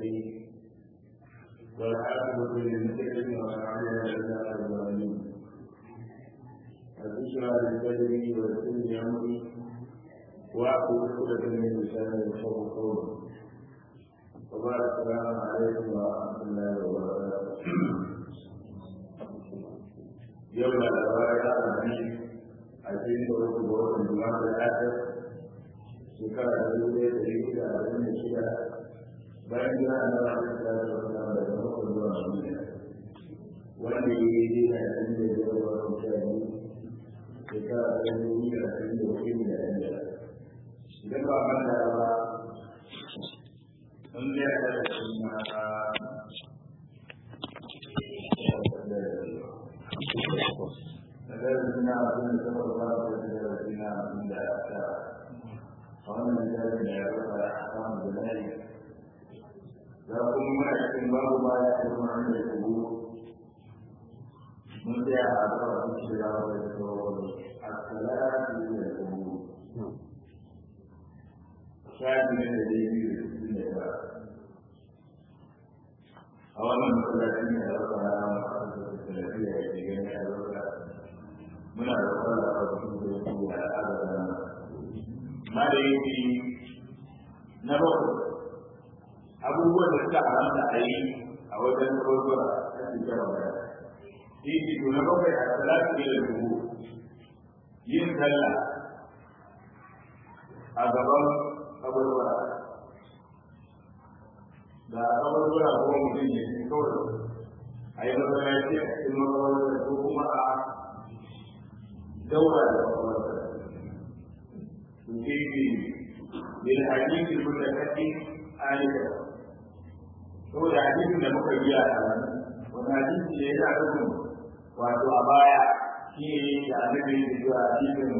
المتقين والعاقبة للمتقين والعافية إلا على الظالمين البشرى للبدر والسن أمري وأقول عقدة من لساني يفقهوا قولي وبعد السلام عليكم ورحمة الله وبركاته يوم الأربعاء الخميس عشرين وقت بوقت الجمعة الآخر shekara da dubu ɗaya da ɗari da arba'in da shida bayan jira a nan aka kira da wata daga makon zuwa madina wanda ya yi dina da ɗan da ya zama wata sha biyu shekara da dubu da arba'in da hudu da ɗan da idan ba manta ba an biya da kuma Nazarin abin da ta faruwa da nazarin abin da aka wannan littafin da ya rufa a kan bulari za kuma muna cikin babu ba ya ce kuma an da kubu mun tsaya a kawo a cikin da ya da tsoro a salatu da kubu shafi ne da zai biyu da cikin da ya a wannan masallacin da ya rufa a kan salafiya ya ke gani a rufa muna da kwallo a cikin da ya ke da adadin ma da yake na bakwai abubuwan da suka haramta a yi a wajen kaburbura a cikin waya shi ke to na bakwai a salatu da dubu yin sallah a gaban kaburbura da kaburbura ko mutum ya ce kawai a yi masallaci a cikin makabarta ko kuma a daura da makabarta تجيبي للحديث المتكلم آلفا هو الحديث da muka biya a nan wani hadisi ne yana nufin wato a baya shi ne da annabi ya ce a hadisin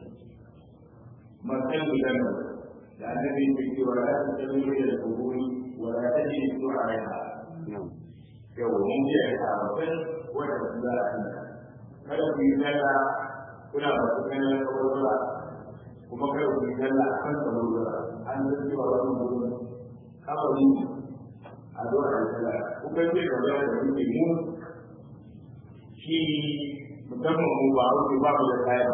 makan gidan da annabi ya ce wa la ta tabi da kuburi wa la ta ji su a rayha yau mun ji a sababbin wanda su za a yi kada ku yi zalla kuna ba su ganin kawarwara kuma kai ku dalla a kan tsaro an yi cewa wani gurin kafari a zuwa da tsala ku kai ce ga wani da kuke mu shi musamman mu ba ku ba mu da kaya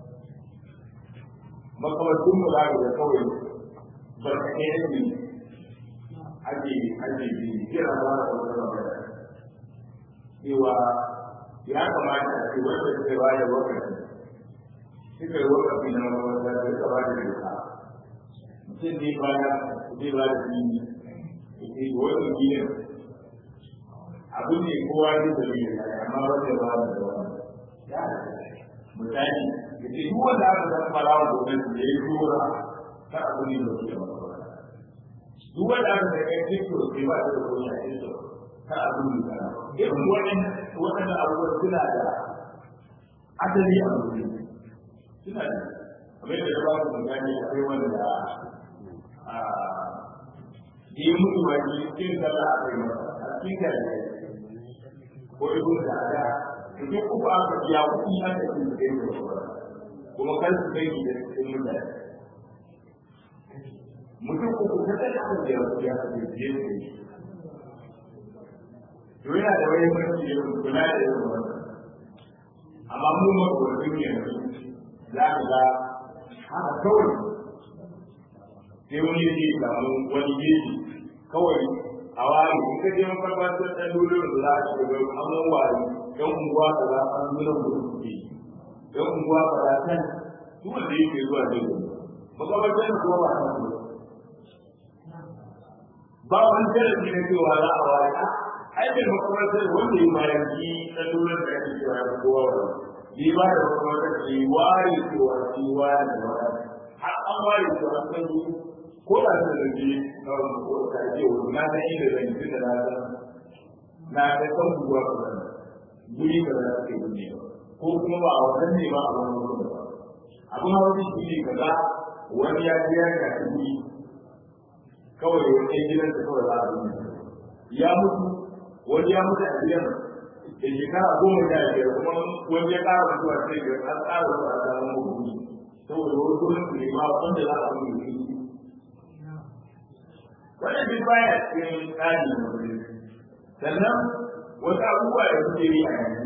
makamatun mu za da kawai barkatai yake ake ake bi kira ba da wata magana cewa ya kamata a ce wanda suka ba da wakati suka yi wakafi na makaranta da suka ba da doka mutum ne ba ya zai ba da dini ya ce wani gidan abu ne kowa zai da biyu amma wanda ba da da wani ya misali ya ce duk wanda aka san farawa gwamnati da ya yi tura ta abu ne da suke makaranta duk wanda aka san kai tikto sai ba ta da koyi a tikto ta abu ne da irin waɗannan abubuwan suna da asali a mutum suna da kamar yadda da ba su gani akwai wanda a yi mutu ba ji cikin sallah a kai masa a cikin gari ko ibn da ada idan uku aka biya kuɗi aka ci da kai da kuma kan su kai da cikin mutane mutum uku ta tsaye aka biya kuɗi aka ci da kai to yana da wani mulki da kula da yawan wannan amma mu makwabcin yanzu za ka ga haka kawai sai wani yake samu wani geji kawai a wari in ka je mafarfasar ɗan dole da za a shiga an wari ɗan unguwa ka za a nuna mutum ke ɗan unguwa ka za kan duk wanda yake zuwa zai zo makabartar da kuma ba a san ba wani tarihi na cewa za a wari a aikin makabartar wanda ya bayan ki ɗan dole da ake cewa ya kowa wani ni ba da kuma wata ke ware cewa shi ware da wani har an ware cewa an san ko da su da ke kawai ko ta ce wani na san inda zan yi da na san na san kan buwa ba zan guri ba za su yi ne ko kuma ba a wajen ne ba a wani wurin ba abin hawa shi ne kaza wani ya ji ya shafi guri kawai wani gidan da kawai za a yi ya mutu wani ya mutu a gidan da shekara goma sha biyar kuma wani ya ƙara mutuwa sai ga an ƙara mutuwa a samun mutu saboda wani gurin su ne ma wanda za a yi wannan duk baya cikin tsari na mutum sannan wasu abubuwa da suke yi a yanzu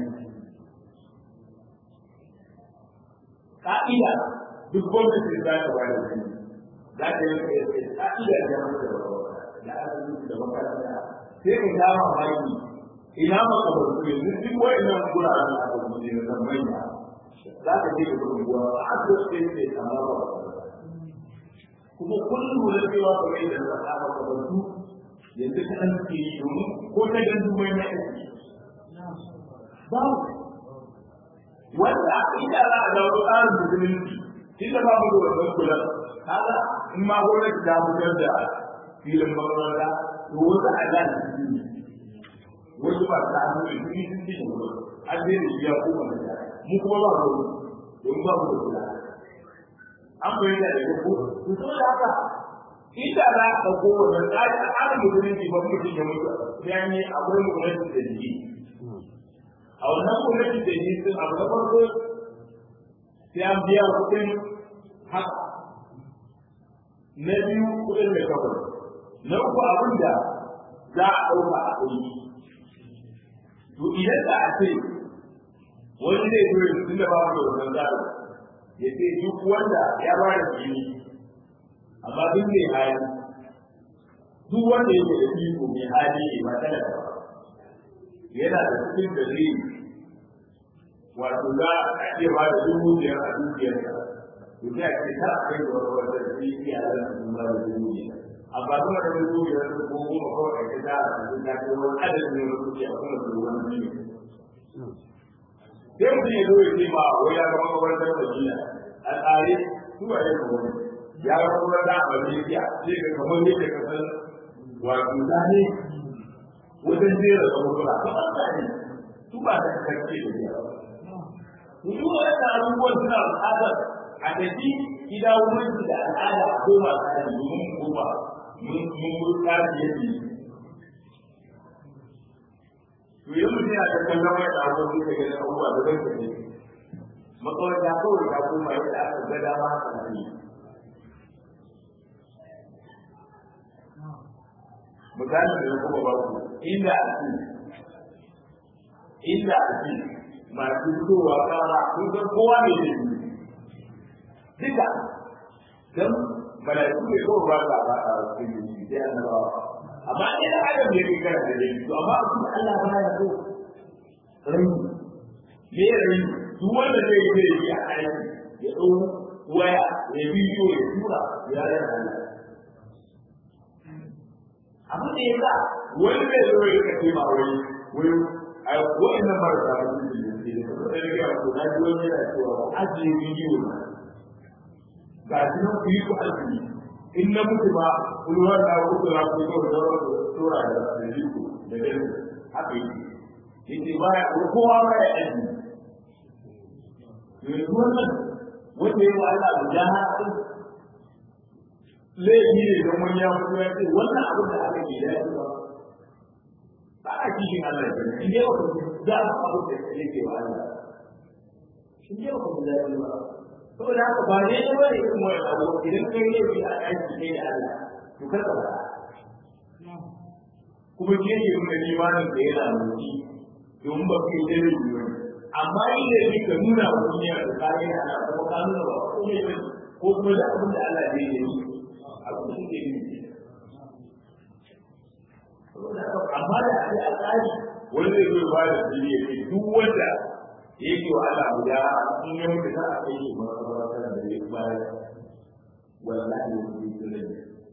ka'ida duk gwamnati za ta ba da wani za ta yi ka'ida da mata da asibiti da makaranta sai ka ga mamaki ina maka ba su yanzu duk wa'annan guraren da aka mutu ne na manya za ka je ka gudun guwa a asibiti sai sai kama ba kuma kullum da cewa ba mai da na saba ka ba su yanzu ka an ke yi domin ko ta gandu mai na aiki ba wanda ina za a dawo tsarin musulunci shi da babu da wannan kula kaga in ma gwamnati ta fitar da filin makaranta to wasu a da wasu ba ta hannu da sun sun ci da an zai da shi ya koma da mu kuma ba mu don ba mu da kula an bayyana da ko to saboda haka inda za ka ɗauko wannan tsari a tsarin musulunci ba mutum ya mutu sai an yi akwai gwamnati da jiki a wannan gwamnati da jiki sun abu na farko sai an biya kuɗin haka na biyu kuɗin mai kawai na uku abin da za a ɗauka a kuɗi to idan da a ce wani zai zo yanzu tun da ba mu da wannan tsari ya ce duk wanda ya ba da jini amma duk mai hali duk wanda yake da iko mai hali ne ba talaka ba yana da cikin da zai wato za a ce ba da dubu biyar a dukiyarsa to sai a ce ta a kai da wanda zai iya da su ba da dubu biyar amma kuma da dubu biyar su ko goma kawai a ce za a ce ta ce wani adadin ne wani kuke a kuma da wani ne sai mutum ya zo ya ce ma wai ya gama kabartar madina a tsare su a yau wani ya ga kuma da a malaysia sai ka kamar yadda ka san wato zane wajen jera da mutura kamar zane su ba da karfe da yawa Duk waɗannan abubuwan suna buƙatar a tafi gida wurin da al'ada a koma tsari domin mu koma mun mun tsari yadda to yi mutum yana da kallon wani abubuwan da ga abubuwa da zai kaje makaranta kawai ta koma yadda aka ga dama haka ne misalin da kuma ba ku inda a ce inda a ce masu fitowa kara kun san kowa ne ne duka don malaiku ne kawai ba ka ba a cikin yi sai annabawa amma ne da adam ne ke kana da dai to amma abin da Allah ba ya so rai me rai duk wanda zai yi zai yi a aiki ya ɗau waya ya bidiyo ya tura ya rana Allah abin da ya sa wani zai zo ya kace ma wani wani a wa'annan marasa mutunci ne da kuma sai ga ko na ji wani yana cewa ajiye bidiyo na ga shi nan ku yi ku ajiye in na mutu ba kulwar da ku tura ku yi da tura da da jiko da dai haka yi yace ba ya kowa ba ya ajiye yanzu wannan wanda ya wa Allah guda haka laifi ne don wani ya fito ya ce wannan abin da aka yi dace ba ba a cikin Allah ke in dai wata za a abu da yake wa Allah in dai wata da ya ba saboda haka ba ne da wani irin wani abu idan kai ne bi a aiki kai da Allah to kar ka ba kuma ke ne mun limanin da yana mutu domin ba kai da ne amma idan ne ka nuna wa duniya da kai da Allah kuma ka nuna ba ko ne ko kuma da abin da Allah zai yi abin da suke yi amma da ake a tsari wani zai zo ba da jini ya ce duk wanda ya yi wa Allah guda in ya mutu za a kai shi makabartar da ya bayar wallahi ya yi tsirin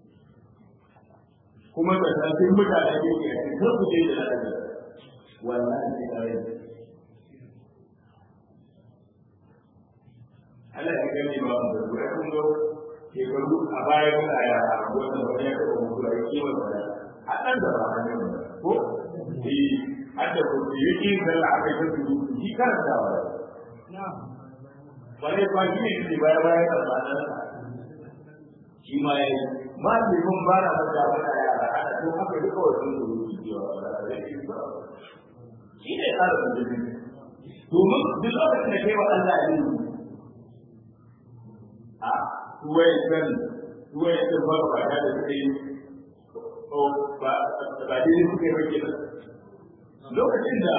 kuma da sabbin mutane ke ke a cikin ku je da lafiya wallahi ya kare Allah ya gani ba da ruwa kun zo shekaru a baya muna yara wanda wani ya taɓa mutu a kiwon da a ɗan da ba hanyar ko eh an da ko yi kin sallah aka yi su shi karanta wa wani ba shi ne ke baya baya da ba nan shi ma ya yi ma ce mun ba na ba da wata yara ana to haka duka wasu su rubuci cewa ba da shi ba shi ne tsarin da domin duk lokacin da kai wa Allah ya yi a tuwai kan tuwai kan ba ba da kai ba ba dai suke ba kenan lokacin da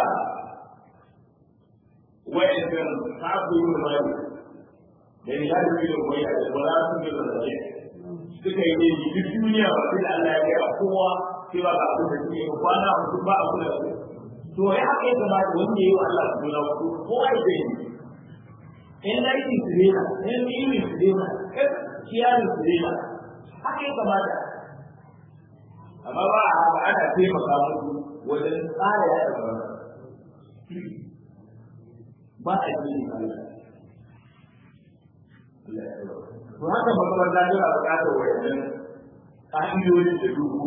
wa'annan sabu yin mali da ni hada da mai da wala sun yi da zai suka yi ne duk duniya ba sai Allah ya ga kowa cewa ba abin da suke ba kwana mutum ba abu da su to ya haka ya kamata wanda ya yi wa Allah su nuna ku ko ai da yi in laifin su ne na in ilimin su ne na in kiyarin su ne na haka ya kamata amma ba a haka ana taimaka musu wajen tsara ya da ba a yi ne to haka makamanta tana buƙatar wayannan ƙa'idodin da duhu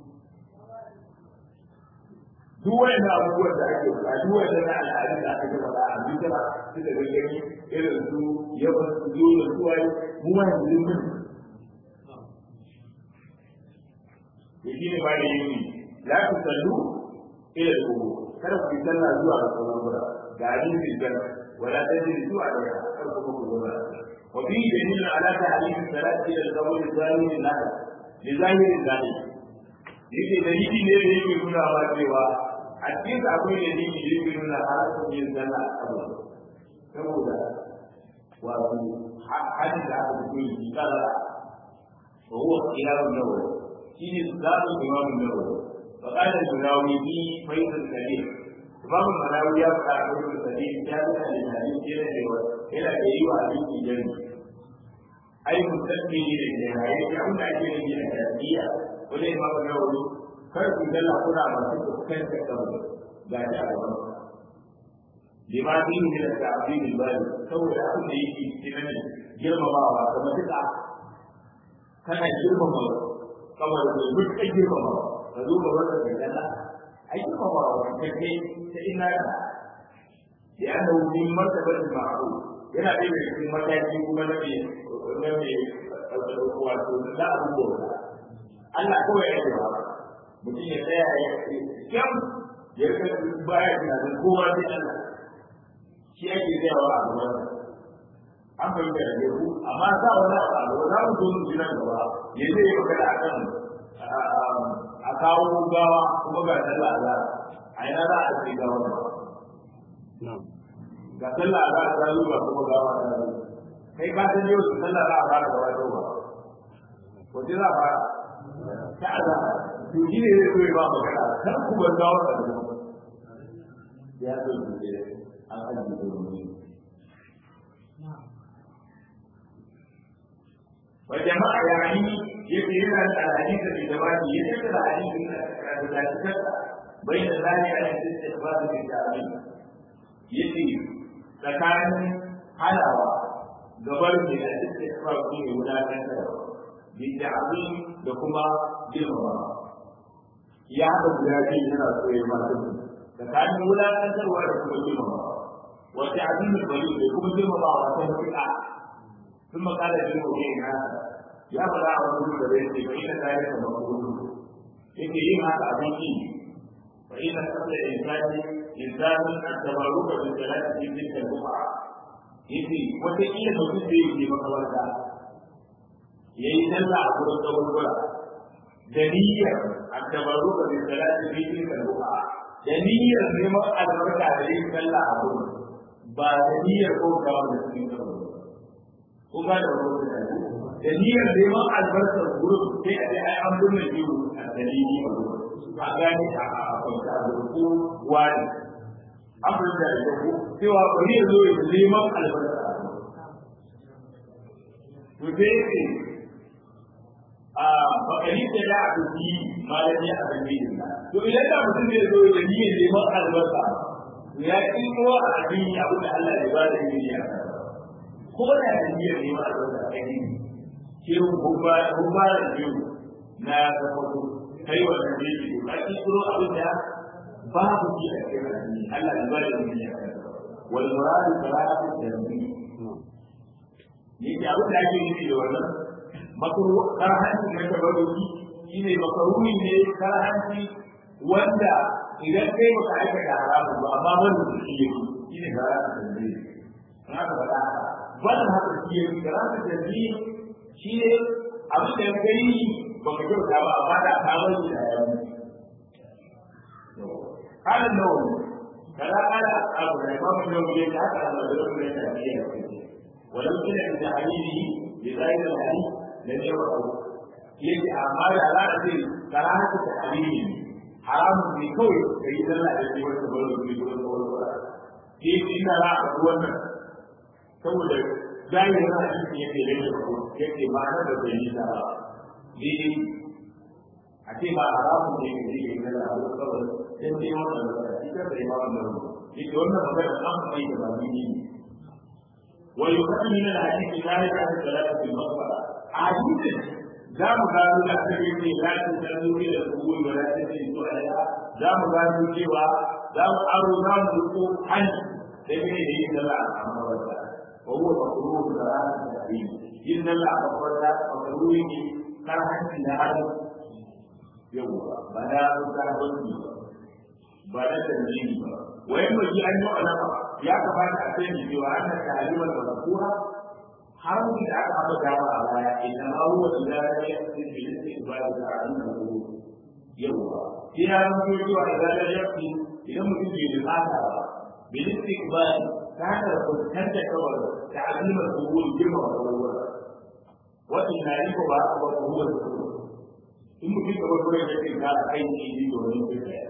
duk wayannan abubuwan da ake faɗa duk wayannan na al'adu da aka faɗa a bidira su da gangani irin su yawan su zo da su waye mu ma yanzu mun to shi ne ba da yi la ku sallu ila al-qubur kada ku yi sallah zuwa ga kaburbura ga hadisin janna wala tajlisu alaiha kar ku ku zuwa wa fi dalil ala ta'lim salat ila al-qabr zahir al-nahl li zahir al-zalim yake dalili ne da yake nuna wa cewa a cikin akwai dalili da yake nuna halaccin yin sallah a kabur saboda wato hadin da aka fito yi kala wa huwa qiyamul nawawi shine zaɓin imamun nawawi فقال المناوي في فيض الكريم إمام المناوي يبقى فيض الكريم جامعا للحديث إلى إلى أيوة أبي جنة أي مستثني للنهاية يعود أجل من الأساسية ولا إمام النووي فرق جل قرى ما كان تكتب بعد أول لما فيه من التعظيم البالغ سوى أكل يجي كمان جرم بابا كما تدعى كان جرم بابا كما يقول جرم بابا ka zo ga wanda bai dalla ai kuma ba wa kake ta ina ka ya da wani martaba da ma'ru yana da cikin mataki kuma na me na me wato da abubuwa Allah kawai ya yi ba mutum ya tsaya ya kyam ya ka baya da kowa sai Allah shi ake tsayawa a gaban an fahimta da ku amma za wani abu za mu zo mu ji nan gaba ya zai magana akan a kawo gawa kuma ga sallah za a ina za a ce gawa ba ga sallah za a zalu ba kuma gawa ta zalu kai ka san yau sallah za a fara gaba ta ba wace za a fara ta aza to shi ne zai so ya ba magana kar ku bar gawa ta zalu ya zo ne an ajiye da wani وجماعة يعني يبين الحديث في جوابه يذكر الحديث لا تكفى بين ذلك عن الاستخبار بالتعليم يجي tsakanin halawa gabar da ya istighfar shi ne wulakantar bi ta'zim da kuma girmama ya haɗa guda biyu yana so ya masu tsakanin wulakantarwa da kuma girmama wa ta'zim bari da kuma girmama wa ta mutu'a ثم قال للمؤمنين هذا يا بلا رسول الله فإن ذلك مقبول yake yin haka abin yi fa ina sabda insani insani at-tabarruka bi salati fi tilka al-buqa yace wata kila mutum zai yi makabarta yayi sallah a gurin kaburbura da niyyar at-tabarruka bi salati fi tilka al-buqa da niyyar neman albarka da yin sallah a gurin ba da niyyar ko kawo da cikin kaburbura ko ba da wani da niyyar neman albarkar gurin sai a ce ai an binne biyu a dalili a gurin a gane a kwanta a gurin ko wani an binne da ita ko cewa bari ya zo ya neman albarka to sai ce a bakari da ya a duki malami a dalilin to idan da mutum zai zo da niyyar neman albarka ya kiro a addini abin da Allah ya ba da ilimi a kan ko da da niyyar neman albarka a yi ke hubba hubba da biyu na tabbato kai wannan ne ke ba ki kuro abin da babu shi a cikin addini Allah ya bada ilimi a kan wal muradu salatu tanbi ne ke abin da ake nufi da wannan makaru karhanci na tabarruki shine makaruni ne karhanci wanda idan kai baka aikata haramun ba amma wanda shi yake shine karhanci tanbi na ka faɗa haka wannan haka shi yake karatu da shi shi ne abin da kai ba ka kyauta ba amma da ka bar shi da yawa قال النووي فلا قال أصحاب الإمام النووي حتى أن الرجل من التأثير ولو كان من تحليله بغير الحديث لم يرعه يجي أعمال على أسل كراهة تحليله حرام في كوي فإذا لا يجب أن تبلغ في كل قول كيف إن لا أقول saboda zahirin hadisi yake rage yake ma'ana da bai yi da daidai a ce ba haramun ne ke rike ga da abu kawai sai dai wannan da ita da imamu da rubu yake wannan magana an mai da ba ni ne wa yuqaddu min al-hadith zalika an salatu fil maqbara hadithin za mu gano da aka yi la ta sallu ila al-qubur wa la ta sallu alaiha za mu gano cewa za mu aro za mu ruko hanci sai ne da yin sallah a mawata wa huwa maqrur da ranar da yin sallah a mawata maqrur ne kar hanci da hanci yawwa ba na karbanci ba ba na tanzini ba wayan maji an yi alama ya kamata a sani cewa ana ta'alimar da zakura har mun da aka haɗa dama a baya idan ma huwa da ya ya ce bi lissi ba da ta'alim da ku yawwa sai ya zanto cewa idan ya yafi idan mutum bai da fata ba bi lissi ba ta hanyar fuskantar kawar ta'alimar da ku girma da kawar wata na yi ko ba a ba ku huwa da kawar in mutum da wani wurin yake ga kai ne ne domin su da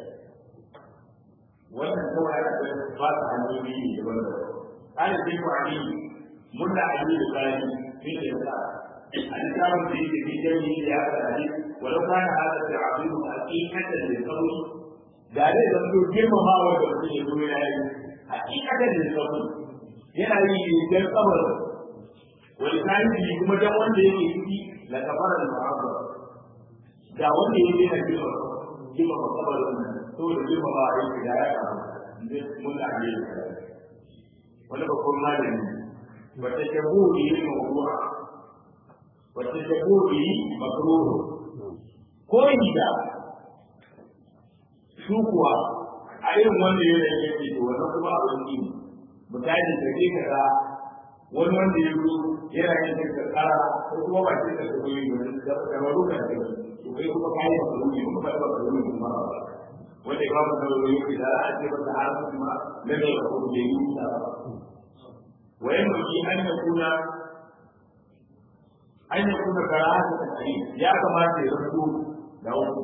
wannan kawai ana da ba ta hanyoyi ne daban da kana sai ku ani mun da ali da kai sai da sa an samu da yake bi da ni da aka ali walau kana hada da abidu haqiqatan da sauri da dai da su girmama wa da su ne dole yayi haqiqatan da sauri yana yi dan kabar wani kai kuma dan wanda yake ciki la kafara al-mu'azzam da wanda ya daina girma girma ba kabarin nan saboda girma ba a yi da ya kama zai mun da ne wani babban malami wata jaburi mawdu'a wata jaburi makruh ko da su kuwa a irin wanda ya rage yake to wannan kuma abin ne misali da ke kaza wani wanda ya zo yana yin da kara ko kuma ba ce da koyi wani da da maruka da to kai kuma kai da koyi kuma ba da koyi kuma wanda ya ba da koyi da a ce ba da har kuma da da koyi da yi da wayan mutum an ya kuna an ya kuna karatu da kai ya kamata ya rubu da wani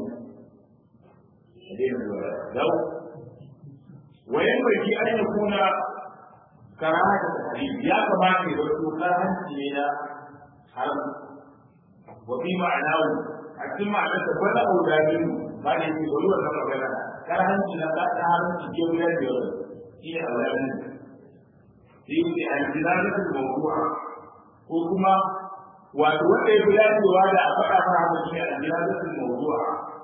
da wayan mutum an ya kuna karaha da tahrim ya kamata ya wato karanci ne na haram wa fi ma'anahu a cikin ma'anar da bada audadin ba da yake wani wannan magana karanci na ba ta haramci ke wuya da yawa shi ne audadin shi ne al-jilalatul mawdu'a ko kuma wato wanda ya fi dacewa da a faɗa fara haka shi ne al-jilalatul mawdu'a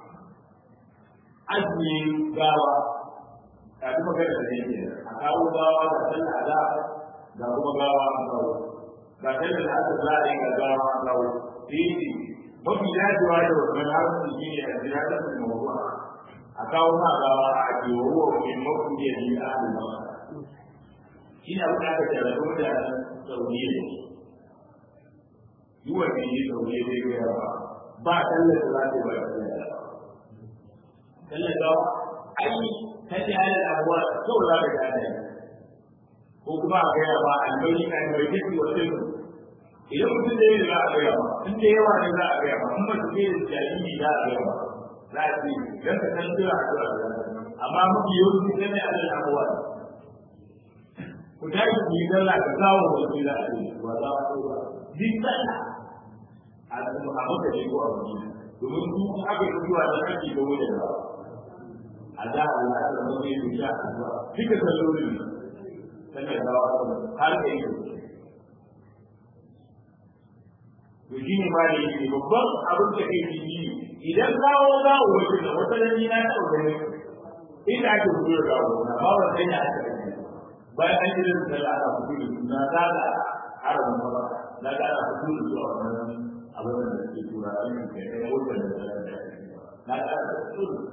azmi gawa ka ji magana da yake a kawo gawa da sallah da da kuma gawa a kawo ga sallah da aka za a yi ga gawa a kawo sai mafi dacewa da wannan harshen shi ne a jira da su mawuwa a kawo ma gawa a ake wa mai mafi da yi a halin ba shi ne abin da aka jara kuma da sauye ne yi wa ne yi sauye zai gaya ba ba sallah da za ta yi ba sallah da sallah gawa ai kace ala abuwa to za ka gane ko kuma a gaya ba albayi kan bai tafi wa sai idan mutum da yawa za a gaya ba in da yawa ne za a gaya ba in ba su ke da jariri za a gaya ba za a ce dan ka san cewa a zuwa amma mafi yawanci sai ne ala abuwa ku tashi ku yi sallah ka kawo wa su da ake wa za a ba duk sallah a maka ne ko a wani domin su aka yi zuwa da ake ga wajen ba a da Allah da mu yi bisha addu'a duka sallolin sannan da har da yake to shi ne ma da yake babban abin da kai shi idan kawo za a wuce da wata nan ni na ta gani inda ake fito da kawo na ba wa sai na aka gani bayan an yi da sallah aka fito da suna za da harabin ba na ga ana fito da su a wannan abin da ke tura a yin kai ya wuce da sallah da na ga ana fito da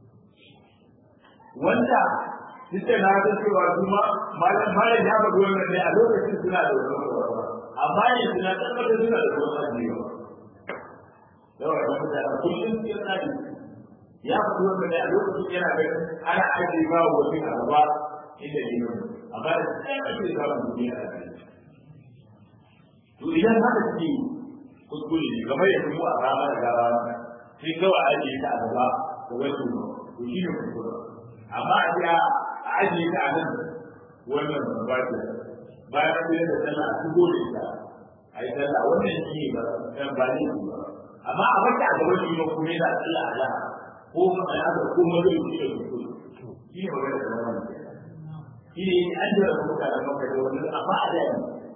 wanda duk da na ga cewa kuma malam malam ya faɗi wannan ne a lokacin suna da wannan amma ne suna tabbatar suna da wannan ajiyewa yawa da mutane kullum sai ya tsari ya fi wanda ne a lokacin yana ganin ana ajiye ba wa wani a gaba inda ne mai amma da sai ka ce za mu duniya a kai to idan haka suke kuskure ne kamar yadda mu a rama da gaba sai kawai ajiye ta a gaba da wasu to shi ne kuskure amma a ce a ajiye ta a nan wannan ba ce bayan an da sallah a shigo da ita a yi sallah wannan shi ne ba dan ba ne ba amma a baka a gaban shi kuma yana sallah a laha ko ma a yaka ko ma zai yi da kuskure shi ne magana da wannan shi ne an jira kuka da maka da wannan amma a da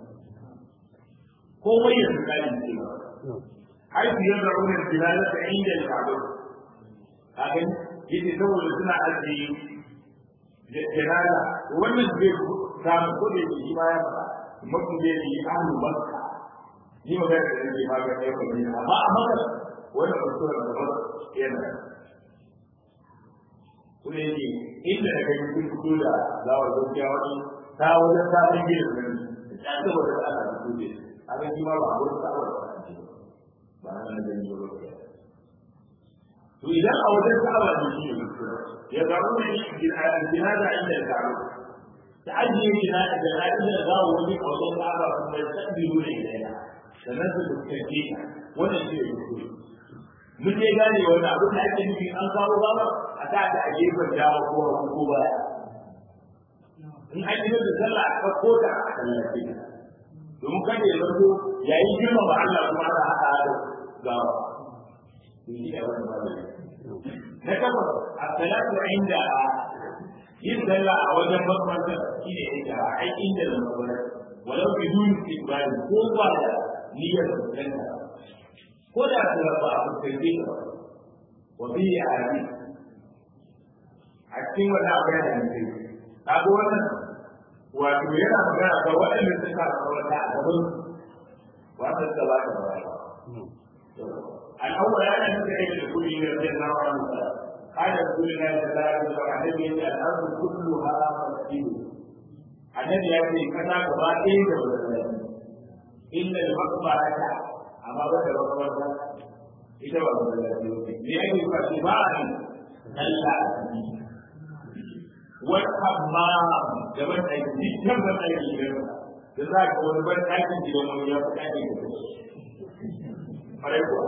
komai ya tsakani ce ba har su yi raunin bilala ta inda da kabo kagan yake saboda suna ajiye jirala wannan zai samu ko da yake shi ma ya faɗa mutum zai yi ahlu makka ni magana da yake ma ga ɗaya kwamina amma a makka wannan mutum da ba yana kuma yake inda da kai kun fito da zawar gaskiya wani ta wajen sabon gidan nan ta gaba da ana da kuje a ga shi ma ba a wurin sa'awar ba ba na nan da ni ba to idan a wajen sa'awa ne shi ne ya zaru ne jihada inda ya zaru ta ajiye jihada da ra'ayin da zawo wani a wajen sa'awa kuma ya tabbiru ne da ya sannan su fuskance ta wannan shi ne kuskure mun dai gane wani abu da ake nufi an kawo gaba a ta da a gefen dama ko hagu ko baya in an yi da sallah a ɗauko ta a tallafe ta domin kada ya zanto yayin girma ba Allah kuma ana haɗa da gawa to shi ne wani ba na takwas a salatu inda yin sallah a wajen makamantar shi ne inda a ai inda da makamantar walau bi duni istiqbali ko ba da niyyar fuskanta ko da su ba a fuskance ka ba wa bi ya abi a cikin wannan abu yana da kai kaga wannan wato yana magana ga waɗanda suka kawata a gaban wanda suka ba ta ba الأول أنا نتعب لكل رضي الله عنه قال رسول الله صلى الله عليه وسلم عن النبي الأرض كلها مسجد النبي يقول كذا كما إيه إلا المقبرة أما بدا المقبرة إذا وصل لأن فاتباعا ألا والحمام كمان أيدي كمان أيدي كذلك ونبت أيدي يوم يوم أيدي Alaikum.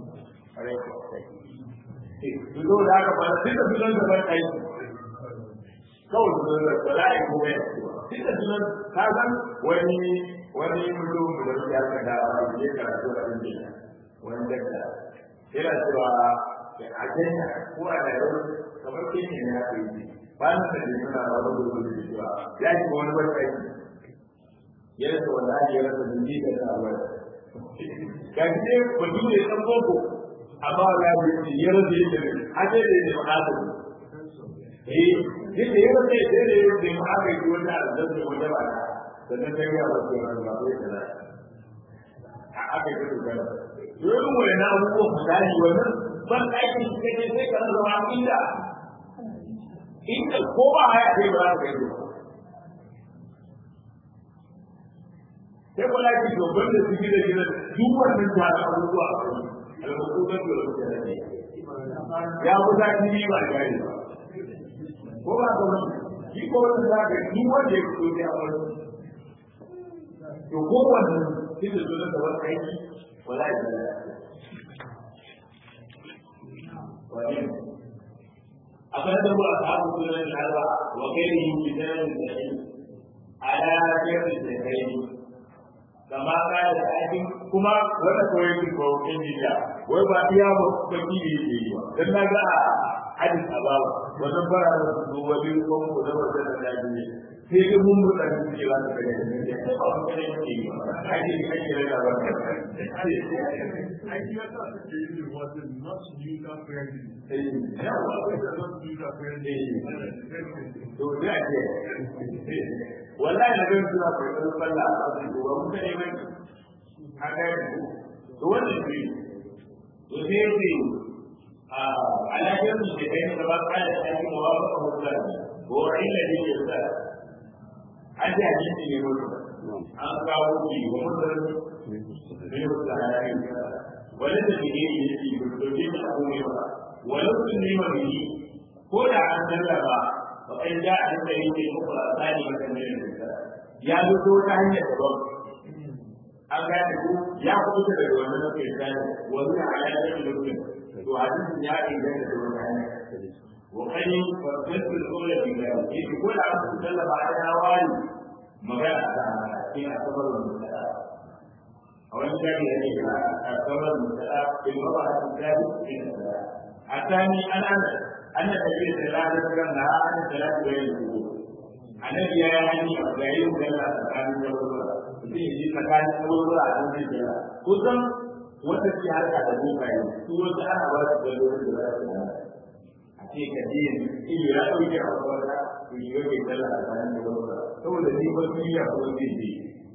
Duk da haka ba sai da sunan da ban aiki. Kawai su da bala'i ko ya Sai da sunan ka san wani wani mutum da ya ka da wani ya karatu a Indiya. Wani dakta. Yana cewa a Kenya ko a Nairobi kamar Kenya ne haka yi. Ba na da suna wani gudu da cewa ya yi wani ban aiki. Ya rasa wani ya rasa jini da ta wani. ga shi ne mutum ne ɗan boko amma ga shi ya rasa yadda ne a ce da yadda ma'azin eh yadda ya rasa yadda ne yadda ma'azin ki wanda a zan da wanda ba sannan ta yi a wasu yana ba sai da za a aka yi dogara domin wani na abubuwan misali wannan ban aikin shi kake sai ka zama inda inda ko ba haya sai ba za ka yi sai kula ki dogon da su gida gida duk wannan tare abubuwa alhukumar da wasu da ne ya fi zaki ne ba gari ba ko ba ka wani shi ko wani za ka duk wanda ya fito ya wani to ko wannan shi da zo da wani aiki wala ya zala wani akwai da ba a samu sunan alba wa kai yi bidan da ala jirgin da kai kama kaya da aikin kuma wanda koyi ki ko injiniya wai ba iya ba baki ne yake yi ba dan na ga hadis ababa wannan bara da su wani ko ko da wanda da daji sai ga mun mu dan ji ba da kare ne sai ba mu kare ne yi ba ai ne ai ne da ba I hear that the baby was not user friendly. eh ya Why wa was it not user friendly? to da ke wallahi na gan suna kokarin sallah a cikin ba mun kare mai haka ne to wannan ne to sai ne a alaƙar da ke kai da ba ka da shi ma ba ka mutu ko illa ne ya sa an ji hadisi ne mutu an kawo shi wa mutu ne mutu da ya yi wani da ke yi ne shi doke ta abu ne ba wani sun nema bihi ko da an sallama ba kai da an da yake muku a tsari ba kan da ya zo ta wata hanyar daban an gane ku ya kuɓuta daga wannan na kai tsari wani na alaƙar da mutum to hadisin ya inganta da wata hanyar وقد فصلت الأولى بذلك في كل عبد تكلم على أواني مجال في أعتبر المسألة أو أن كان يعني أعتبر المسألة في الوضع الثالث في المسألة الثاني أن أنا أن النبي صلى الله عليه وسلم نهى عن الصلاة بين الوجوه النبي يعني أربعين جل مكان الوضوء في مكان الوضوء على الجل كتم wata ce harka da bokaye su wasu ana ba su da lokacin da za su a ce ka je ido ya ɗauke a wata to yi ga kai sallah a bayan da wata saboda ni ba su yi a kuma zai je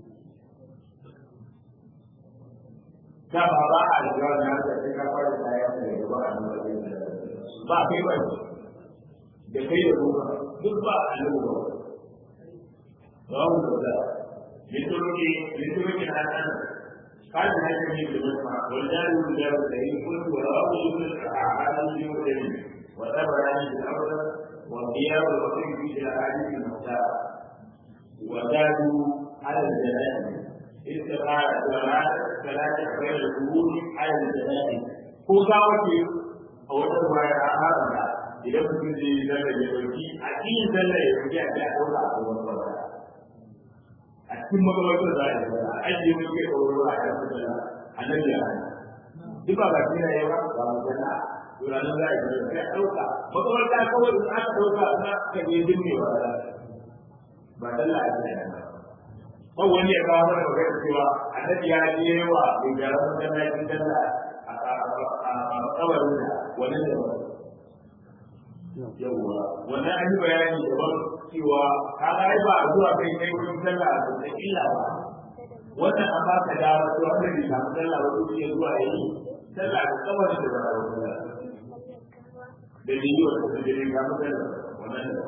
ta ba ba a lura na da sai ka fara kayan da ya ba a nuna ba kai ba da kai da boka duk ba a nuna ba ba mu da litoroki litoroki na nan قال هذا من المجمع والجار والجار الذي قلت ورواه ابن الأعمال في مسلم وتبعني في الأمر والقيام والوصي في الأحاديث المختارة وزادوا على الجنائز استقالة جماعة ثلاثة غير القبول على الجنائز ko za wace a wata ruwaya a haramta idan mutum zai yi zalla ya dauki a cikin zalla ya dauki a ya dauka a wani wata a cikin magabatar za a yi zalla a ajiye mutum ya ɗauro a kan zalla a nan ya duk ba ba shi na yawa ba mu zalla tunanin za a yi sai a ɗauka makamarta kawai in aka ɗauka na ka je dinne ba da ba dalla a cikin ba kan wani ya kawo mana magana cewa annabi ya je wa mai gara masallacin dalla a kabarin da wani da ba yawwa wannan an yi bayani daban cewa ka ga ai ba a zuwa kai kai wurin sallah a da illa ba wannan an ba ka dama to wanda bai samu sallah ba ko ya zuwa yayi sallah a kabarin da ba a wurin da bidiyo da su jirgin ga mutane wannan da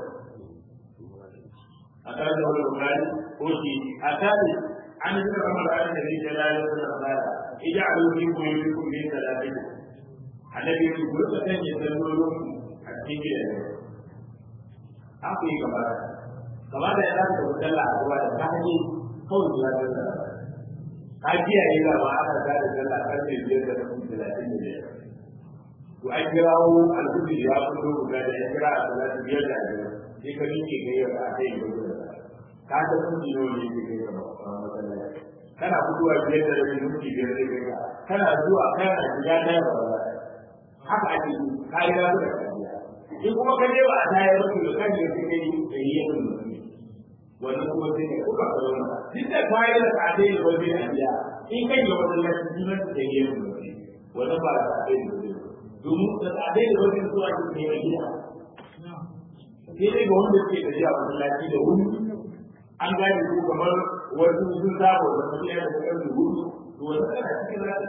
a tare da wani bukari ko shi a tare an yi suka kama da da zai jala da suna tsara ija a lokaci ko yi ku ne da lafi annabi ya ku rika sanya sallolin a cikin gidan an ku yi gaba gaba da ya za ka wuce Allah a zuwa da ta hanyar kawai zuwa da sallah ka kiyaye ga ba aka da sallah karfe biyar da mutum talatin da biyar to an kirawo alhudu ya fito guda da ya kira a salatu biyar da biyar sai ka miƙe kai ya a kai da gudu ka ta kunci nawa ne ke kai ga masallaci kana fitowa biyar da rabin minti biyar sai kai ka kana zuwa kana shiga ta yaba ba haka ake yi ka yi rabu da kariya in kuma ka je ba a tayar ba to kan da kai kai da yi yin mutum wannan kuma sai ne kuka ka zauna duk da ka yi da ka dai da wani a biya in kai ga masallaci sunan da yi yin mutum wannan ba da ka dai da wani domin da tsadai da wajen zuwa ke kai a gida sai dai ga wanda suke tafiya a masallaci da wuri an gane su kamar wasu sun saba da tafiya da kan da wuri to wanda kana cikin rana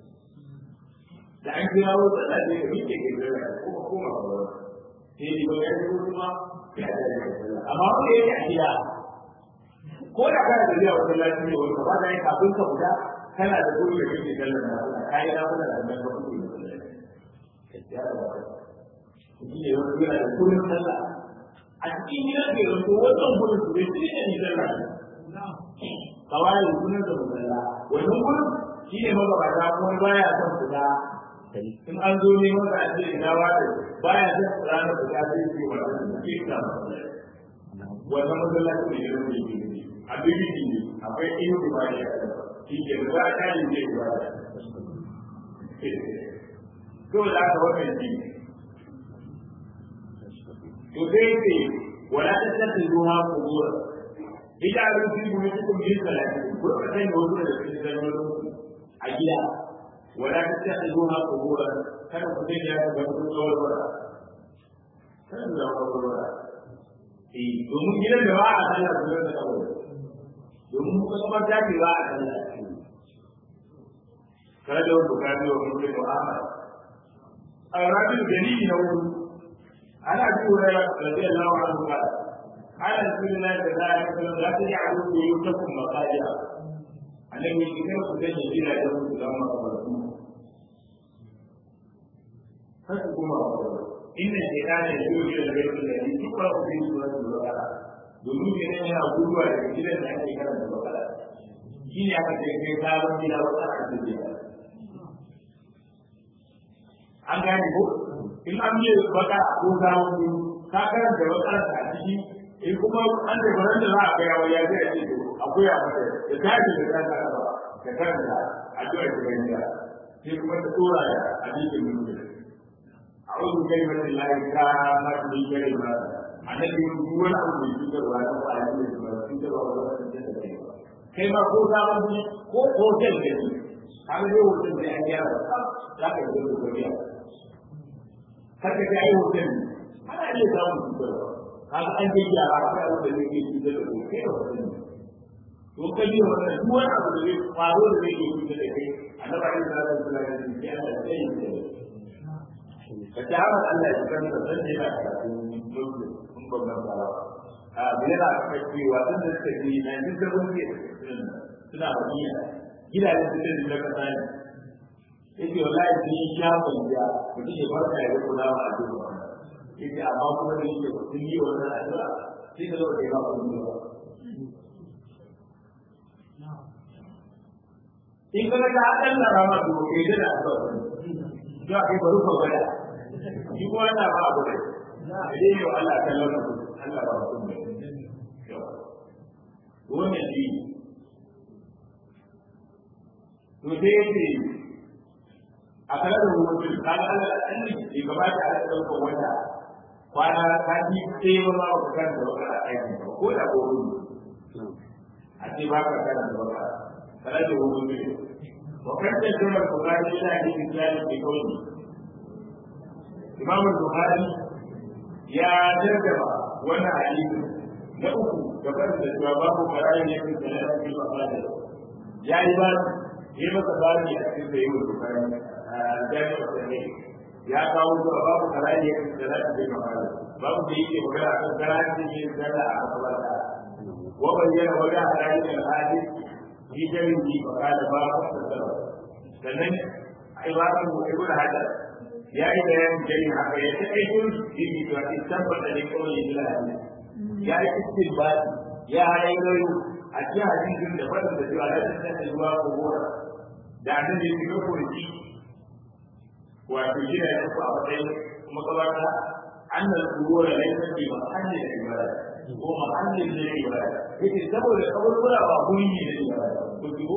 da an kira wasu da zai ga mike ke zara kuma koma ba wani sai dai ba ya yi wasu ma ya da ya amma wanda yake a gida ko da kana tafiya a masallaci ne wani ba da ya kafin ka fita kana da gudu da kake kallon na kai na kula da nan ka fito ya da shi ne wani yana da kullum sallah a cikin gidan ke zanto wannan gurin su bai shi ne sallah kawai sunan da musalla wannan gurin shi ne magabata kuma baya son fita in an zo ne masa a ce ina wata baya son fita na fita sai ce wannan ke ka wannan masallaci ne ya zama yake a bibiji ne akwai iyo da ba ya shi ke da za a kare ne ba dole aka wannan shi to sai ce wala ta tafi ruwa kubura ita a rufi mu ne cikin bin salati ko ka sai da wasu da cikin zalolin a gida wala ta tafi ruwa kubura kada ku sai ya ga ku tsawar bara kada da kubura eh domin gidan da ba a sallah su da kawai domin ku kuma ta ce ba a sallah kada da bukari wa muslim wa ahmad الرجل جليل نوم أنا أبي هريرة رضي الله عنه قال قال رسول الله صلى الله عليه وسلم لا تجعلوا بيوتكم مقاجع النبي كيف كنت جليل يوم القيامة kar ku koma wa Allah inna shaytana yajuru ila al-bayt alladhi tuqra'u fihi suratul baqara domin ne yana guduwa daga gidan da ake karanta baqara shi ne aka ce kai sabon gida wata aka ce an gane ko in an yi baka ko sabon gida ka karanta baqara a ciki in kuma an da baran da za a ga yawa ya zai ce akwai a mata da tashi da kanta ka karanta addu'a ta ganda sai kuma ta tsora da hadisin mutum أعوذ بكلمة الله التامة من كلمة التي هو الأمر الجدر ولا تفعل الجدر ولا تفعل كما قلت أبني ko hotel da ni kaga dai hotel da an gyara za ka yi da kuriya kaka ga ai hotel ana iya samun cutar kaga an je gyara ka da da ne ke cutar da kai da hotel to kai ne wannan duk wani abu da zai faru da zai cutar da kai annabi sallallahu alaihi wasallam ya ce Allah zai yi ka ta haɓar Allah ya kan da zan yana karatun dole sun babban farawa a biyar a kan cewa tun da suka yi na duk da wani suna bakiya gidajen su da duka kasa ne yake wallahi sun yi shafin ya mutum ya farka ya ga kula ma a duk yake amma kuma da yake sun yi wannan addu'a sai ka zo ka yi ba ku ba in ka ga hakan na rama to kai da addu'a to a kai bari ka gwada shi ko yana ba abu da dai yau Allah ta launa Allah ba mutum ne wannan shi to sai yace a kala da mutum kaga Allah an ne bai gabata a ɗaukar wata kwana ta ji sai ba ma ka kan da wata aiki ko da ko a ce ba ka kan da wata kala da mutum وقد تجمع البخاري الى حديث ذلك بقوله امام البخاري يا جرجبا وانا حديث na uku gaban da cewa babu karayin ya fi sanar da ba ya yi ba ya masa bani a cikin da yi wa bukari a jami'ar sanye ya kawo zuwa babu karayin ya fi sanar da ba babu da yake magana a kan karayin da yake sanar a makabarta wa bayyana wajen halayen al'adis في جميع فقال باب التصرف sannan ibadun mu ibn hajar ya yi bayan jari haka ya ta aikin shi ne to a tabbata da kawai ya jira hadisi ya yi istinbati ya haɗa yoyo a cikin hadisin da fadin da cewa la tasaka zuwa ko gora da annabi ya fito ko shi wato shi ne ku a matsayin kuma kabata annal qubura laysa bi mahallin ibada ko mahallin da ibada yake saboda kaburbura ba guri ne da ibada ko ko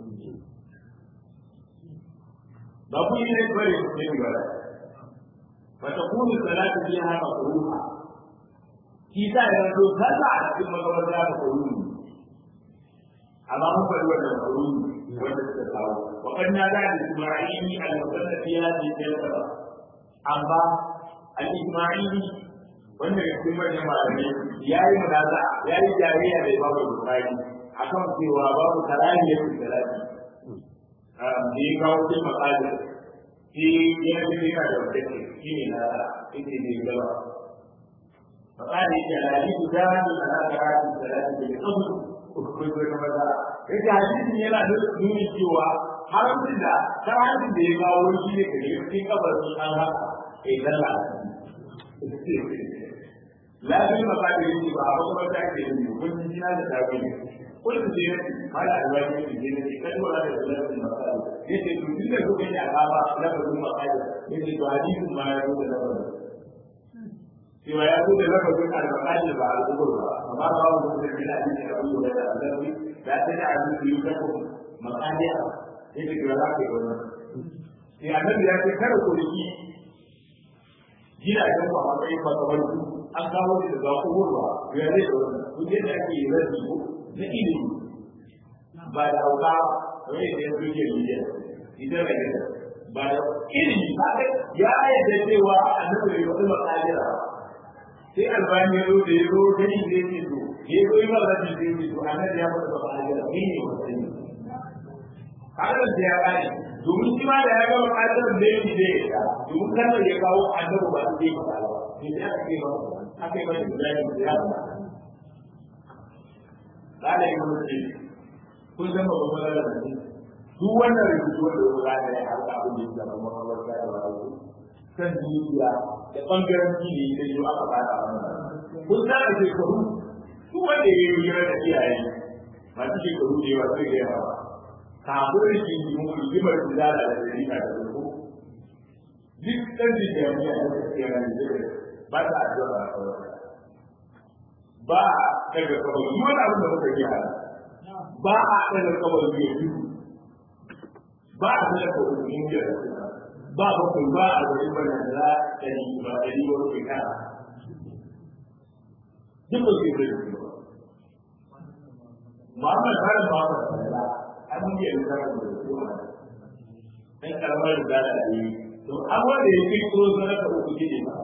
ba ku yi ne bare ku ne ibada fa takunu salatu fiha makruha kisa ya zo kaza a cikin makabarta da kuruni amma mun faɗi wannan kuruni wanda suka kawo wa kan na da Isma'ili al-Musanna fi hadhihi al-jalsa amma al-Isma'ili wanda ya cikin manyan malamai ya yi munaza ya yi jariya da Imam Bukhari akan cewa babu karahiyar salati da ya kawo cikin makalin shi yana da yana da wata shi ne na ita ne gaba فقال إذا الحديث دال على قراءة الصلاة بالقبر كنت كما ترى إذا حديث يلا نون cewa haramcin da karatun da ya kawo shi ne kare cikin kabarin an haka kai dalla lafi makaɗi yake ba a kuma ta ke yi kun ji jina da tafi ne kun ji ne mala alwaji ne ne ne kan wala da lafin makaɗi yace to tun da kuka yi akaba lafin makaɗi yace to hadisin ma ya zo da lafin cewa ya zo da lafazin al-maqali ba al-qubur ba amma ba mu da bin hadisi da Abu Hurairah da Annabi da ta da abin da yake ko maqali yake da za ka yi wannan sai Annabi ya ce kada ku riki gidajen ku a matsayin makabartu an kawo shi da zakuwar ba ya zai da wannan duk yadda ake yi rabi ko na ilimi ba da hauka kamar yadda ya zo ke yi idan da gida ba da ilimi ba ya ayyade cewa Annabi ya wani maqalira sai albani ya zo da ya zo da ni da yake to ya zo yi mara da yake to annabi ya fada ba da ni ne wannan kada da ya kai domin shi ma da ya ga bukatar da yake da ya domin kana ya kawo annabi ba da yake ba sai ya ce ba aka yi mata da ya ba kada yi mutum kun san ba ba da duk wannan rubutu wanda ya ga ya harka abin da ya zama mawar da ya ba san dukiya da bangaren ne da yau aka fara wannan kun san a shekaru su wanda ya yi hira da iyaye masu shekaru da yawa sai da yawa kafin rikin yi mun rigimar zala da dalila da zuku duk ɗan da jami'a da suke nan da ba ta addu'a a kawai ba a daga kawai yi wani abin da muka yi hana ba a daga kawai yi yi ba a daga kawai yi yi ba bakwai ba a zai bana da ɗari ba ɗari wani kai kana duk ba su yi da yi ba Muhammad Harim Muhammad Sallallahu abin da ya zama da su dan karamar da da yi to an wanda ya fi kiro zara ka uku gidi ba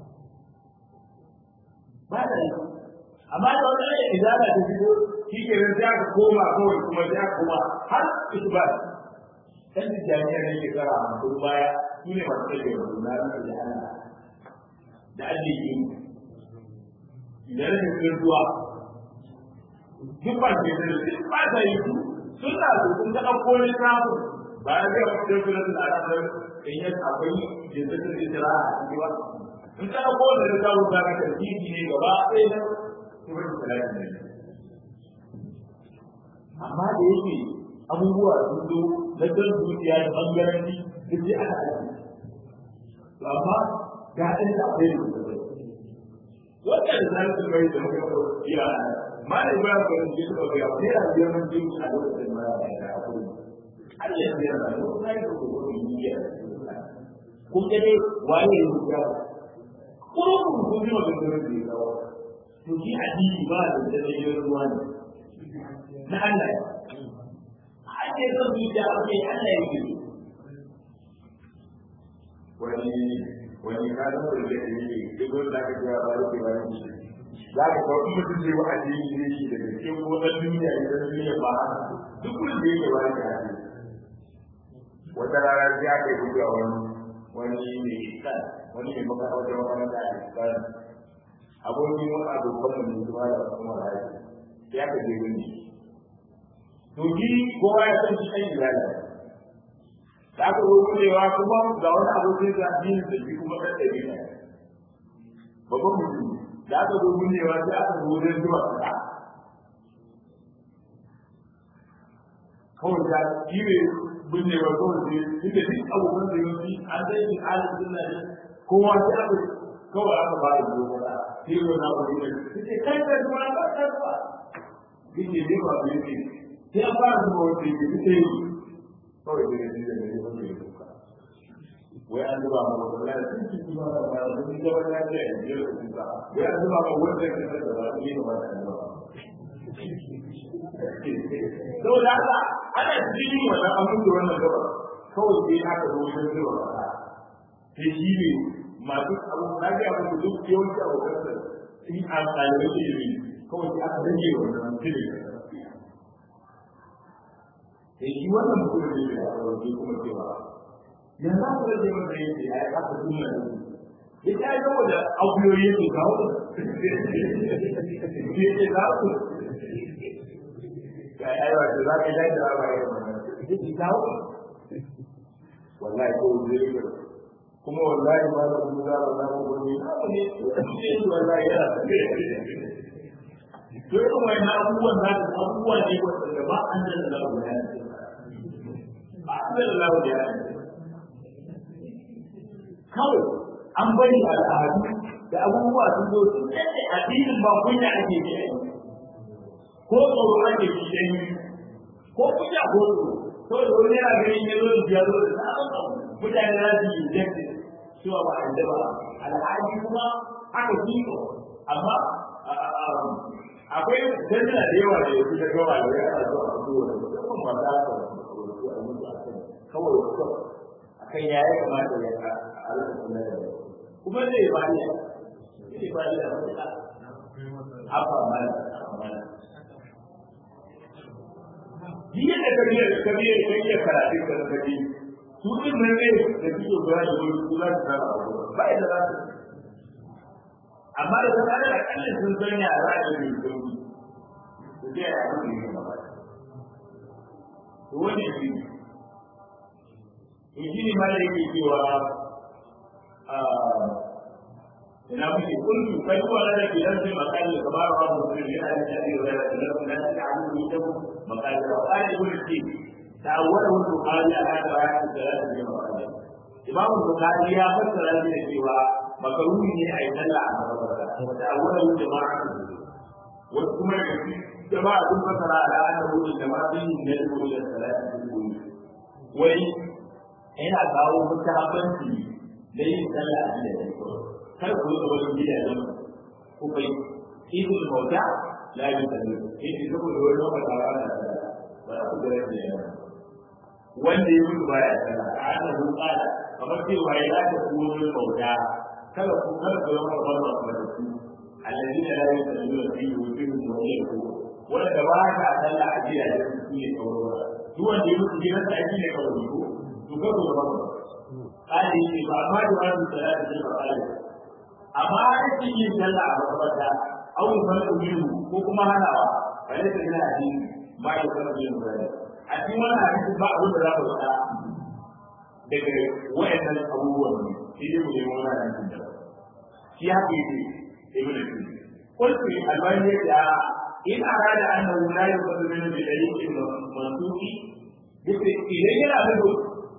ba da yi amma da wanda ya izala ta fito shi ke nan za ka koma kawai kuma za ka koma har isbat dan da jami'a ne ke kara mun baya su ne masu kake da na da Allah da addini idan ne kirduwa duk ba ke da duk ba da yi suna da sun ta ɗauko ne samu ba ya ga mutum da su da ranar in ya akwai jinsatin isra a cikin ba in ta ɗauko da ta samu ba ka tarbiyi ne gaba ɗaya na kuma da talatin ne amma da yake abubuwa sun zo na jan zuciya da ɓangaranci duk sai aka aiki to amma ga ɗan da akwai da su wanda da zai su bai da muka iya ma da ba ku da su ga ya ne a biyan mun jin a lokacin ma da ya ku Allah ya yarda da ku sai ku ku yi ya kun ga dai waye ne ya kurun ku ji wa da da ya to ji addini ba da da da ruwa ne na Allah ake son zuciya ake Allah ya yi wani wani ka zama da zai yi duk wanda aka ga ba yake ba yake za ka kawo in mutum zai wa addini ne shi daga cikin wannan duniya ne da duniya ba haka duk wanda yake ba yake haka wata rana sai aka yi gudu a wani wani mai iskan wani mai maka wata makaranta a iskan abokin wani abokan mu ne kuma da kuma rayu sai aka je wani to ji kowa ya san shi kan ibada da aka zo gudewa kuma ga wani abokin da addini da shi kuma ɗan ɗari ne babban mutum da aka zo gudewa sai aka zo wajen zuwa kaɗa kawai da shi ne binnewa kawai sai duk da duk abubuwan da yanzu an zai yi halin suna ne kowa sai aka kawai aka ba da zuwa kaɗa sai yau na wani ne sai kai kai zuwa ba ta zuwa yake ne ba su yake sai an fara zuwa wanda yake duk da yi kawai da yanzu da ne wanda ya duka wai an zuba ma wanda la sun ci kuma da ba da ni da wani ya ce ya duka wai an zuba ma wanda ya ce da ba ni da wanda ya duka saboda haka ana cikin wannan an mutu wannan gaba kawai sai aka zo wajen zuwa ba sai shi ne masu abu na ga abu duk yawanci abokan sa in an ɗalibai ilimi kawai sai aka rage wannan filin sai shi wannan mutum ne da ya rawaje kuma cewa yanzu aka rage masa yake a yi aka tunna da ya ta yi saboda akuyoyi yake kawo ya ce za ku ga yawa da za ka yi da ba ya ya ce kawo wallahi ko zai yi kuma wallahi ba da kuma za a zama wani abu ne wallahi yana to irin wani abubuwan za su abubuwa ne wanda ba an da da lagu ya ba an da da lagu ya kawai an bari al'adu da abubuwa sun zo sun tsaye addinin ba kunya ake yi ko tsoro ake yi dan ko kunya ko tsoro to da wani yana ganin ya zo ya zo da sabon mutane za su yi jefe cewa ba a ba al'adu kuma aka kiko amma akwai dandana da yawa da yanzu da gawa da yana zuwa a zuwa da musamman ba za ka wasu a mutu a kan kawai wasu a kan ya ya kamata ya ka a rasa kula da kuma zai ba ni zai ba ni da matuƙa haka mana mana jiya da kabiyar da kabiyar da kabiyar karatun da kabi su din nan ne da suke zuwa da wani su za su fara ba ya da za su amma da zama da akalla sun san ya za a yi sauki su je a yi ne ba to wani shi to shi ne ma da yake cewa ina muke kullu kai ko da ke dan sai makali kamar wa muslim yana da shadi wa da da da da amu da makali wa ai kullu shi ta'awwala wa bukhari ala da ayat da da makali imam bukhari ya fassara shi da cewa makaruni ne a yi sallah a makabarta wa ta'awwala wa jama'a wasu kuma jama'a sun fassara ala annahu jama'a bin yadu ila salati wai yana kawo mutabanci da yin sallah a gidan kar ku yi wani gidajen ku kai idul mauta la yi sallu in ji ku da wani mafata ba na sallah ba za ku gare da yawa wanda ya mutu baya sallah a ana hukala kamar cewa ya za ta kuma wani mauta kada ku kada ku yi wani wani mafarki alladina la yi sallu da fi wujuhum wa yaqulu wanda ba ka sallah a gidajen su ne kawai duk wanda ya mutu gidan sa ne kawai ko to ka zo ba kali ne ba ma da wani salati ne ba kali amma aikin yin sallah a makaranta au fara umiru ko kuma hanawa bale da ina hadisi ba ya fara yin bayani a cikin wannan hadisi ba abin da za ku faɗa daga wayannan abubuwan ne shi ne mu nemi wannan hadisin da shi haka yake ibnu Sina قلت الباني إن أراد أنه لا يؤخذ منه بدليل منسوخ yake idan yana nufin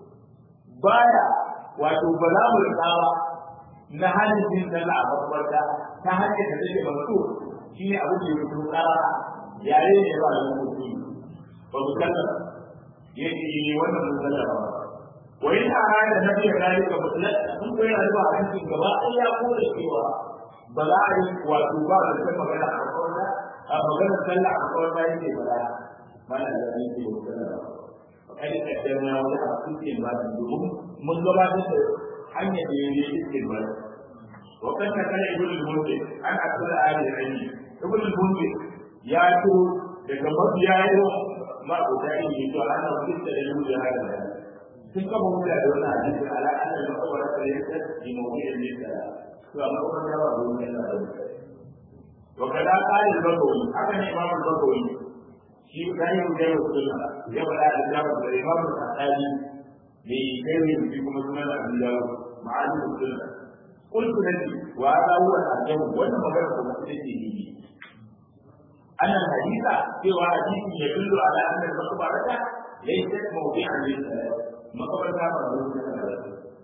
baya wato ba za mu rikawa na halin jin sallah a makabarta ta hanyar da take masu shi ne abin da ya fito tsara yare ne ba da mutu ba mu sallah yake yi wannan mun sallah ba wa in arada na biya dalika mutlaq sun koyi rayuwa a cikin gaba ɗaya ya kore cewa ba za a yi wato ba da kan magana a makabarta a maganar sallah a makabarta yake ba da mana da yake sallah kada kaddama wani a cikin ba domin mun gabatar da hanyar da ya yi cikin ba wa kan ta kana ibn al-munzi an akala ali ali ibn al-munzi ya to daga mabiya yau ma ko da yi to ana fitta da yau da hada sun kaba mu da wannan hadisi ala anna al-maqbara ta yasa di mawdi'in lisa to amma kuma ya ba ruwan yana da wa kada qali al-bagawi haka ne imam al-bagawi shi gani mu dai wasu ya faɗa da jawo da imam al-asali ne kai ne shi kuma sunan Abu Dawud ma'ani sunna qultu laki wa hadha huwa al-ajab wannan magana ko mutum yake yi أن الحديث سوى حديث يدل على أن المقبرة ليست موضعا للصلاة مقبرة موضوع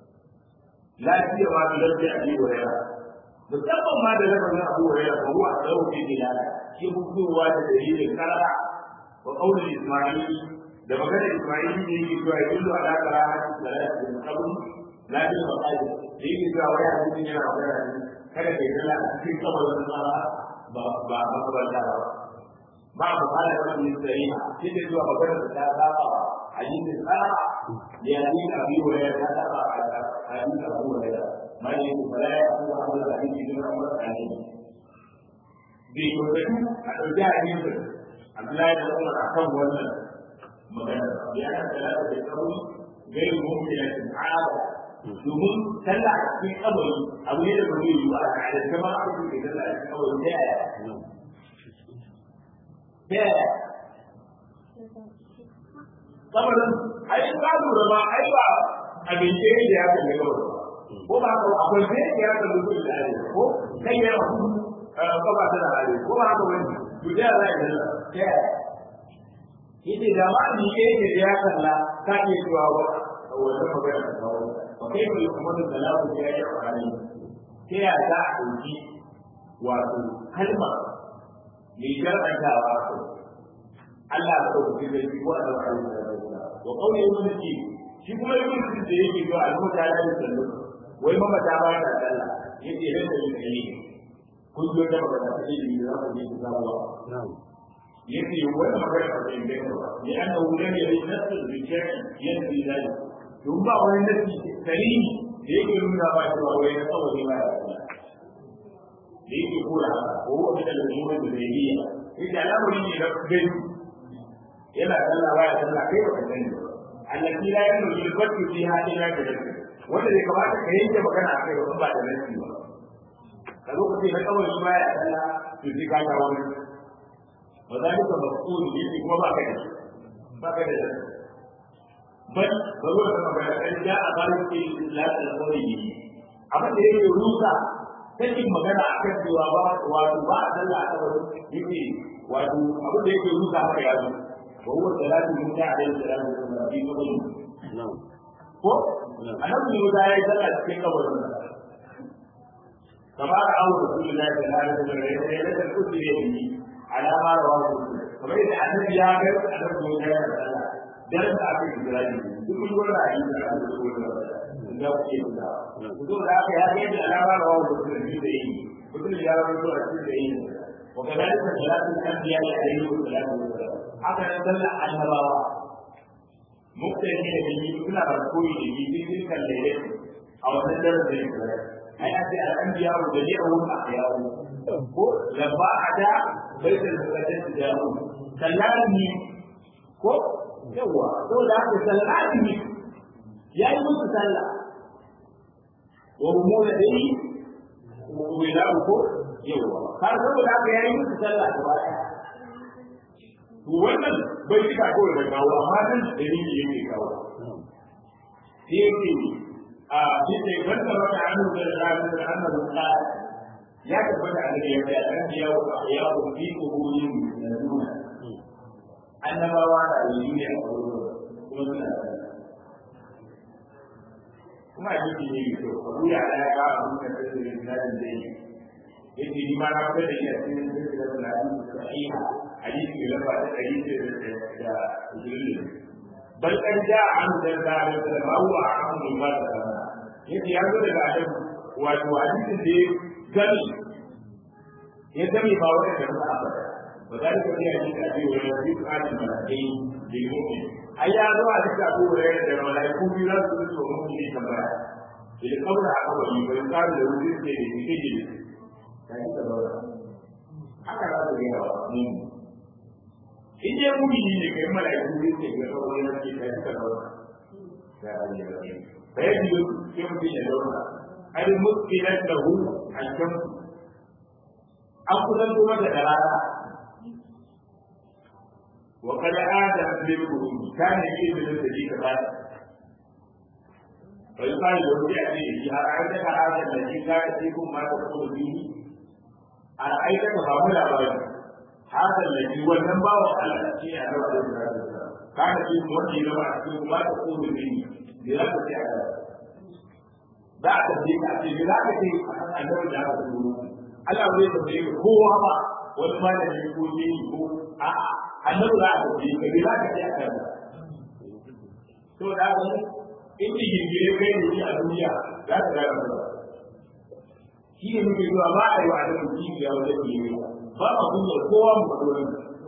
لا سيما بلفظ أبي هريرة musamman ma da lafazin Abu Hurairah fa huwa sawu fi bilal shi hukuwa da dalilin karara wa qawli Isma'il da magana Isma'il ne yake cewa yadullu ala karahati salati bil qabr la bil maqaid da yake cewa wai hadisi yana magana ne kada kai sallah a cikin kabarin tsara ba ba makabarta ba ba mu fara da wani sai shi da cewa magana da ta saba hadisin tsara ya yi Abu Hurairah ta saba hadisin Abu Hurairah ما يقول فلا يأخذ هذا الحديث من عمر عليه بيقولوا أرجع يمكن عبد الله بن عمر أحكم ولا مكان لأن ثلاثة القول غير ممكنة عادة domin sallah a cikin kabari abu ne da bai yi ba a da kama a cikin sallah a cikin kabari ta yaya ta yaya kabarin ai ba lura ba ai ba abin da ya kalli kabarin ko ba haka akwai sai ya rasa mutum da hali ko kai ya rasu ko ba ta da hali ko ba haka wani to da za ya dalla ta yace da ma ni ke da ya kalla ka iya cewa ba wannan magana ta kawo ba kai ne kuma da dalalu ya yi amfani ta ya za a dauki wato kalma mai jar'antawa ko Allah ya dauki da shi wa Allah ya dauki wa qawli ibn shi kuma ibn da yake zuwa al-mutala da sallallahu wai mamata ba ta sallah yace ran da yake yi kun zo da magana ta yi da za ku yi zabuwa yace wai magana ta yi da ba ya anna wulan ya yi nasu da shari'i yanzu zai don ba wani nasi karimi da yake nuna ba cewa wai na tsawon ba ya sallah da yake kura ko wani da lura da zai yi yace al'amari ne na gani yana sallah ba ya sallah kai ba ka sani ba allati la yanu yulbatu fiha illa bi wanda bai kamata ka yanke magana a kai ba da nasi ba ka zo ka ce na kawai shi baya Allah to sai ka ga wani ba za ka mafsuli ne kuma ba ka da ba ka da bal ba zo ka magana kan ja a bari ke islam da kawai abin da yake rusa sakin magana a kan cewa ba wato ba a sallah a kabar yake wato abin da yake rusa haka ya zo wa huwa salatu min ta alayhi salatu wa sallam fi qabri ko annabi ne da ya yi sallah cikin kabarin sa kama da awu rasulullahi sallallahu alaihi wasallam ya yi da kusi ne yi alama rawahu kamar yadda annabi ya ga annabi ne ya yi sallah dan da aka yi jirani duk wani ra'ayi da aka yi da kuke da to da aka ya ga da alama rawahu rasulullahi da yi mutum ya rawaito a cikin da yi وكذلك صلاة الأنبياء عليه الصلاة والسلام haka nan sallar annabawa mutane da yi suna barkoyi da yi sai sun kalle a wannan darajar da ya ai a ce al'anbiya wa da ne a wurin ahyawu ko labba a da bai da zakatun da jamu sallani ko yawa to da haka sallani ya yi musu sallah wa rumuna dai wila ko yawa har saboda haka ya yi musu sallah gaba ɗaya wannan bai cika kawai da kawo amma nan dalili yake kawo sai yake a cikin wanda wata hannu da ranar da annabi ta ya tabbata a da yadda an biya wa ya ku fi kuhurin da nuna annabawa da yi ne a wurin kuma suna da kuma a cikin ne mai kyau abu ya ɗaya ka a nuna da da yin dadin da yi yake ni ma na fitar da iya cikin da da da sahiha hadisi mai lamba ta ɗari da ishirin bal kan ja an da da da ma huwa an min ba da kana yace ya zo daga adam wato hadisin da ya gani ya gani ba wani da ba ba ba da ka ji hadisi a cikin wani hadisi a cikin malakai da mu'min ai ya zo a cikin abu da da malaiku biyu za su zo mu ne tambaya idan kabra aka bari bai ka da wuri ne da yake ji kai da ba haka za su ga mu in dai mumini ne kai mala'iku ne ke ga kawai yana ke kai ka zauna ya ali ya rabbi bai yi ke mutum ya zauna ai muskilan da hu a kan an kusan kuma da rana wa kada adam bil qurun kana yi da da ji ka bada bai sai da wani a ce ya ra'ayta ka adam da ji ka ce kun ma ta kuma bihi a ra'ayta ka ba mu labarin haka da shi wannan bawa Allah shi ne a gaba da kana shi wanda ya zama a cikin ba ta kuma ne ne za ka ce a gaba za a tafi ka ce ne za ka ce a kan annabi da aka turo Allah bai tafi ka kowa ba wani malami ko ne ko a annabi za a tafi ka ne za ka ce a kan to da ga in ji gingire kai ne a duniya za ka ga ba shi ne muke zuwa ba a yi wa annabi kibiya wajen gingire ba ma kunyar kowa mu faɗo nan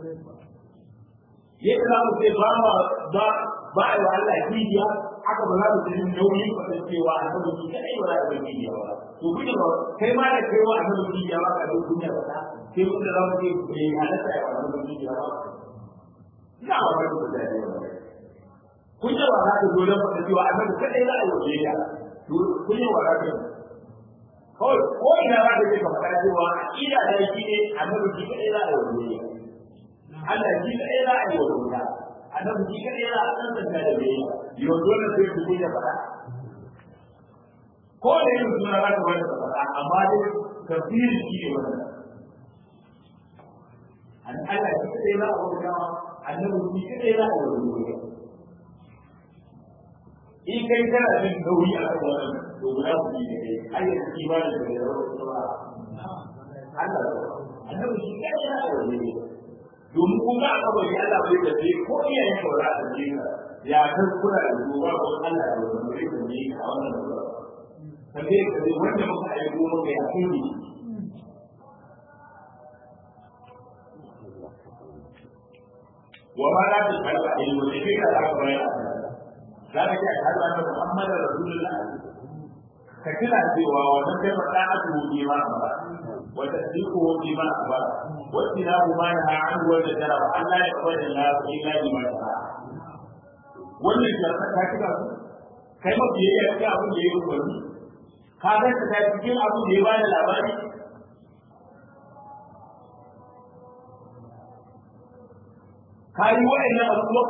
yadda za mu ce ba ma ba ba a yi wa Allah kibiya haka ba za mu ce nauyin faɗin cewa a kan shi kaɗai ba za a yi kibiya ba to kunya ba kai ma da kai wa a kan kibiya ba ka zo kunya ba ta sai mun da za mu ce bai halatta ya wa a kan kibiya ba ina ba wani ku da ne ba kunya ba za ta zo don faɗin cewa a kan kaɗai za a yi wa kibiya kunya ba za ta kawai ko ina za ka je ka faɗa cewa ina da shi ne annabi shi kadai za a yi wani Allah shi kadai za a yi wani annabi shi kadai za a san san da bai yau dole sai ku ya faɗa ko da yin suna za ka wani ka faɗa amma dai tafsirin shi ne wannan an Allah shi kadai za a wani annabi shi kadai za a yi wani in kai kana jin nauyi a kan wannan to guda ku yi da kai har yanzu imanin da ya zama kuma Allah annabi shi kai yana da wani domin kun ga aka bari Allah bai da sai ko iyayen ka za su ji ka ya kan kula da duba ko Allah da wani bai da ni a wannan da kaje ka dai wanda muka aiko maka ya kuni wa ma la tasalla ilmu da kai ka za ka bayar za ka ce ashhadu anna muhammadar rasulullah ka kira cewa wannan kai faɗa a tuhu ma ba wa tasdiquhu bima ba wa tinahu ma naha an wa tajara wa Allah ya qawla la illa bima sha'a wannan jarfa ta kira su kai ma biyayya cikin abin da ya yi wani ka ga ta cikin abin da ya ba da labari ka yi wa'annan abubuwan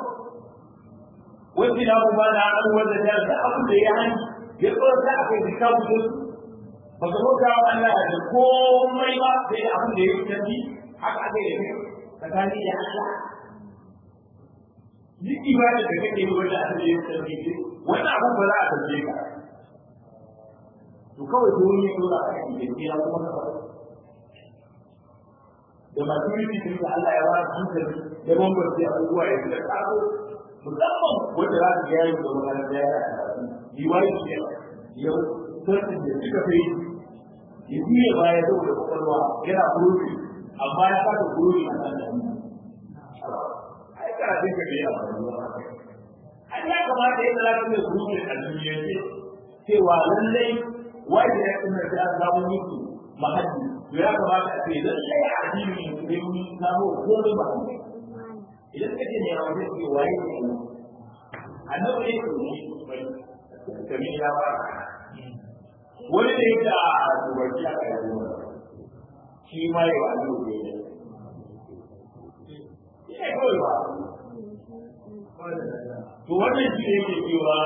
wasu na kuma na an wanda ta da abin da ya hani ya tsoro ta akai da ka fito ba ka bauta wa Allah da komai ba sai abin da ya tafi haka aka yi kai tsakani da Allah duk ibada da kake yi wanda aka yi tafi wannan abin ba za a tafi ka to kawai ko ne ko za a yi da ya kuma ka da masu yi cikin da Allah ya ba su hankali da bambanci abubuwa ya fi da tsaro musamman wanda za su ga yayin da wani da ya yi wani ne yau sarkin da suka fi ya biye baya saboda kwakwalwa yana kurobi amma ya fata kurobi a kan da ai karatun ka bai a an ya kamata yadda za ka mai kurobi a duniya ce cewa lallai wanda ya kuma da an samu mutu mahalli to ya kamata a ce lallai a addini ne sai mun samu komai ba idan ka ce ne a wajen ce waye ne annabi ne ko ne kamar ya ba wani da yake a dubarci a kai shi ma yi wa annabi ne ne kawai ba to wannan shi ne yake cewa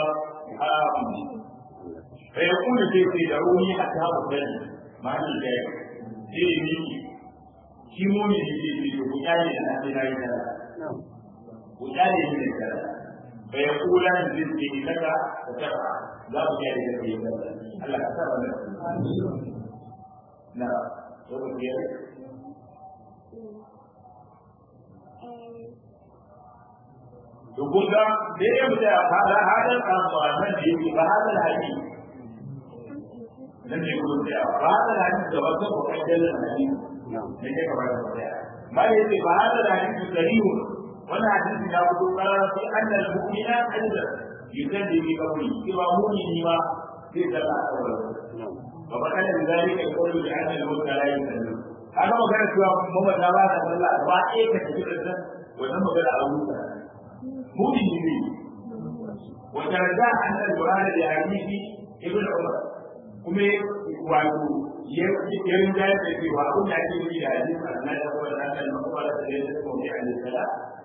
fa yakunu sai sai da ruhi hatta ba sani ma'ani da zai yi shi mu ne da ke ce ku kyale da na sai na yi da ku kyale ne da fa yakula zai ce daga da tafa za mu kyale da kai da Allah ka sa wannan na to ku yi to kun ga da ya mu da hada hada amma nan da yake ba hada hadisi nan ne kun da ba hada hadisi da wata ko kai da hadisi ne ke ka ba da ma yace ba hada hadisi sarihu wannan hadisi ya fito karara fi annal mu'mina aidan yusalli bi qawli cewa mu'mini ma zai tsalla a kawai wa bakana da zalika qawlu bi anna al-mulka la yusalli kaga magana cewa Muhammad da ba ta sallah ba ɗaya ka tafi da wannan magana a wuta مؤمن به وترجع أن القرآن لحديث ابن عمر kuma wato yarin da yake cewa abin da ake yi da hadisi a nan da kuma da kan makwa da da yake kuma ya ne sala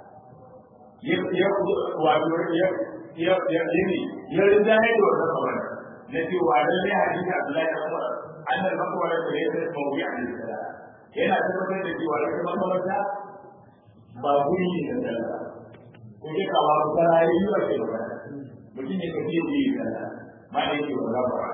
ya ya wato ya ya ya ne yarin da yake wannan kawai na cewa dan ne hadisi Abdullahi da Umar annal makwa da da yake kuma ya ne sala yana tabbatar da cewa ita makamarta ba guri ne da sallah ko ke kawo ta rayuwa ce ba mutum ya tafi da yi sana ma da yake wa gaba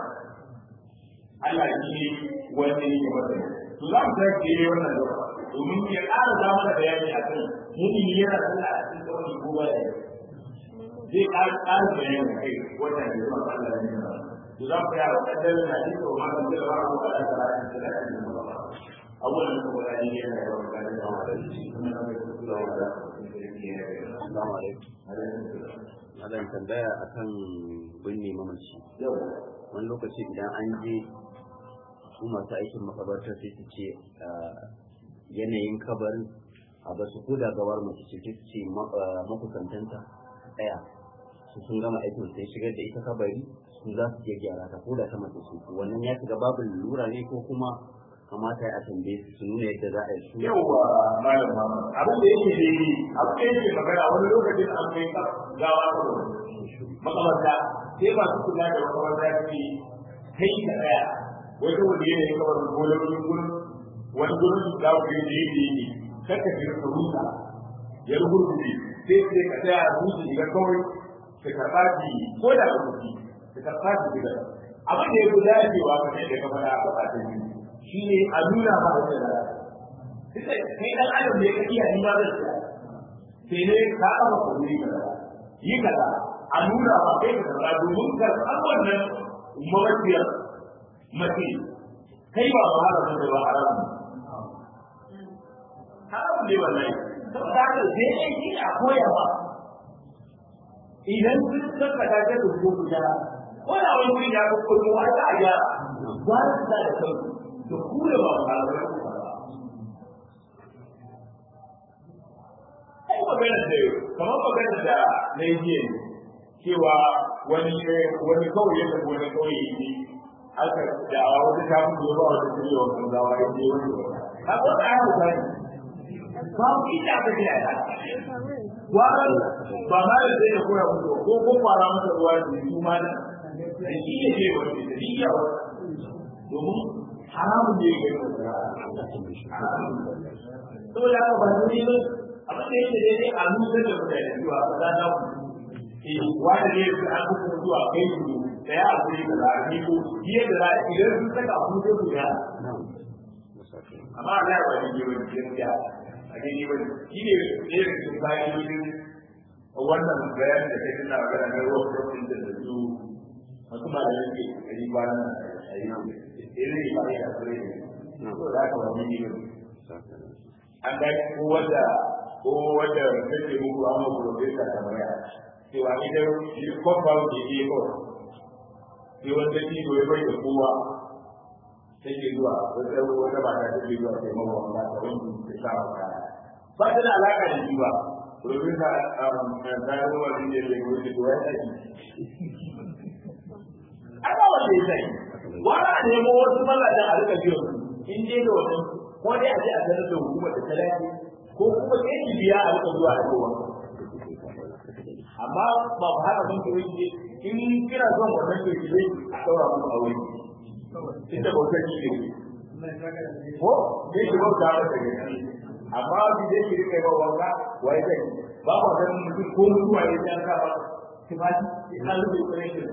Allah shi ne wanda yake masa to za mu sake yi wannan da domin ya ƙara za mana bayani a kan mutum yana sallah a cikin kawai ko ba da zai ƙara ƙara bayani a kai wannan da zuwa Allah ne to za mu yara kaddar na ji ko ma da zai ba mu da salatin salatin da abubuwan da kuma da yana da wani gani da wani da shi kuma da kuma da Assalamu alaikum. Malam tambaya akan binne mamaci. Wani lokaci idan an je su masu aikin makabartar sai su ce yanayin kabarin a basu ko da gawar mace ce su ce makusantanta ɗaya su sun gama aikin sai shigar da ita kabari su za su iya gyara ta ko da ta mace su wannan ya shiga babu lura ne ko kuma kamata ya tambaye su su nuna yadda za a yi su yauwa malam abin da yake daidai abin da yake magana wani lokacin an kai gawa ta makamanta sai ba su kula da makamanta su kai ka daya wai saboda yanayin kamar gololin gurin wani gurin da ku yi da yake yi kaka ji ka rusa ya rugurguje sai sai ka tsaya a rusa shiga kawai ka karɓa shi ko da ka kuɗi ka karɓa shi shiga abin da ya fi dacewa kamar yadda ka faɗa a gaba ta biyu shi ne a nuna ba da da sai kai dan adam ne ka iya ni ba zai tsaya sai ne ka aba ku yi kaza yi kaza a nuna ba kai ka kaza domin ka san wannan mawaciyar mace kai ba ba haramun da ba haramun haramun ne wallahi saboda haka sai ne shi a koya ba idan sun saka ta ta dubu guda ko da wani wuri ya ko ko a ta ya ba su da sauki da kure ba ba da ai magana da kamar magana da na yi cewa wani wani kawai ya tafi wani kawai ne aka da a wata ta fi ba wata shirya wa kan zawa ya ce wani ka ko da aka gani ba mu ita ka ce ya Waran ba ma da zai ya koya musu ko ko fara masa ruwa da su ma da shi ne ke wani da shi ya wani domin haramun ne ga yin saboda haka ba su ne abin da yake daidai a nusar da mutane zuwa ba za ta ku wanda ne su an kusa zuwa kai su da ya abu ne da za a ko biyar da za a idan sun saka abu sai su ya amma Allah ya bani ne wani gaskiya a daidai wani shi ne ɗaya da cikin bayan wannan bayan da kai tana magana na ruwan rufin da da su wasu ba da yake a yi ba na a yi irin ba ya kure ne so da aka wani ne an ga ko wanda ko wanda kake muku amma professor ta maya cewa idan shi compound da ke ko sai wanda shi ya bai da kowa take zuwa wata wata mata take zuwa sai mawa wanda ta wani ta sha kaya ba ta da alaka da shi ba domin ka kayan wani ne da yake da wani aiki aka wanda ya sai wani a nemo wasu mazajen a rika biyan in je da wani ko dai a je a sanar da hukumar da ta dace ko kuma sai ki biya a rika zuwa da kowa amma ba ku haka ban kawai ne in kira son wannan ke ki a saura muku aure inda bautar ki ne ko sai ki bauta masa ne amma bi zai ki rika yawa wanka wai zai ba ku ganin mutum ko mutuwa ya jan ka ba kimati in an rufe kwarai da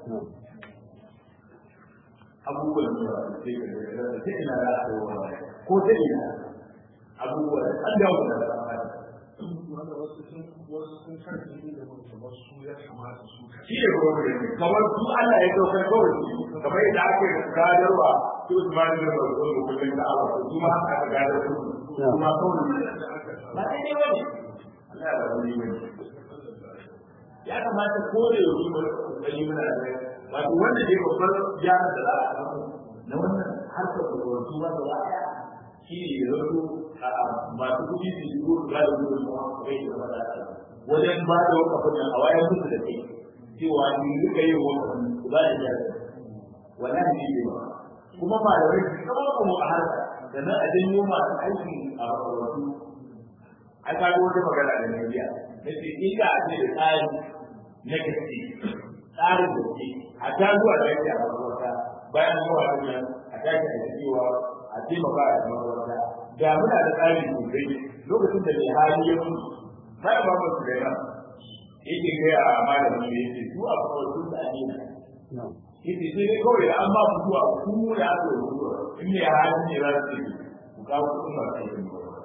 abubuwan da sai ka da sai ina da ko ta ina abubuwan an dawo da wanda wasu sun wasu sun karfi da kamar su ya kamata su shi ne kuma kamar su Allah ya daukar kawai kamar yadda ake gadarwa su Usman bin Mas'ud da kullun da Allah su ma haka aka gadar su kuma kawai ba sai ne wani Allah ya bari wani ya kamata ko da yau mu kokari muna da wato wanda dai babbar gyara da za a samu na wannan harkar da wasu ba da waya shi ne ya zato masu kuɗi su yi gudu ga da gudu su kai da fada wajen ba da wakafin nan a wayar musu da kai cewa ni duka yin wakafin su ba da jari wannan ne ne ba kuma ba da wani kama kuma a harka da nan a janyo masu aiki a wasu a kaga wata magana da na biya na ce ina a ce da tsari na gaske tsarin da ke a ta zuwa da yake a makaranta bayan zuwa da nan a tashi a cewa a taimaka a makaranta da muna da tsari sosai lokacin da mai hali ya mutu sai ba mu da yana yake ga a malamin da yake su a kawai sun da ne yake sai dai kawai an ba ku zuwa ku da aka yi zuwa in mai hali ne za su yi ku kawo kuɗin masu aikin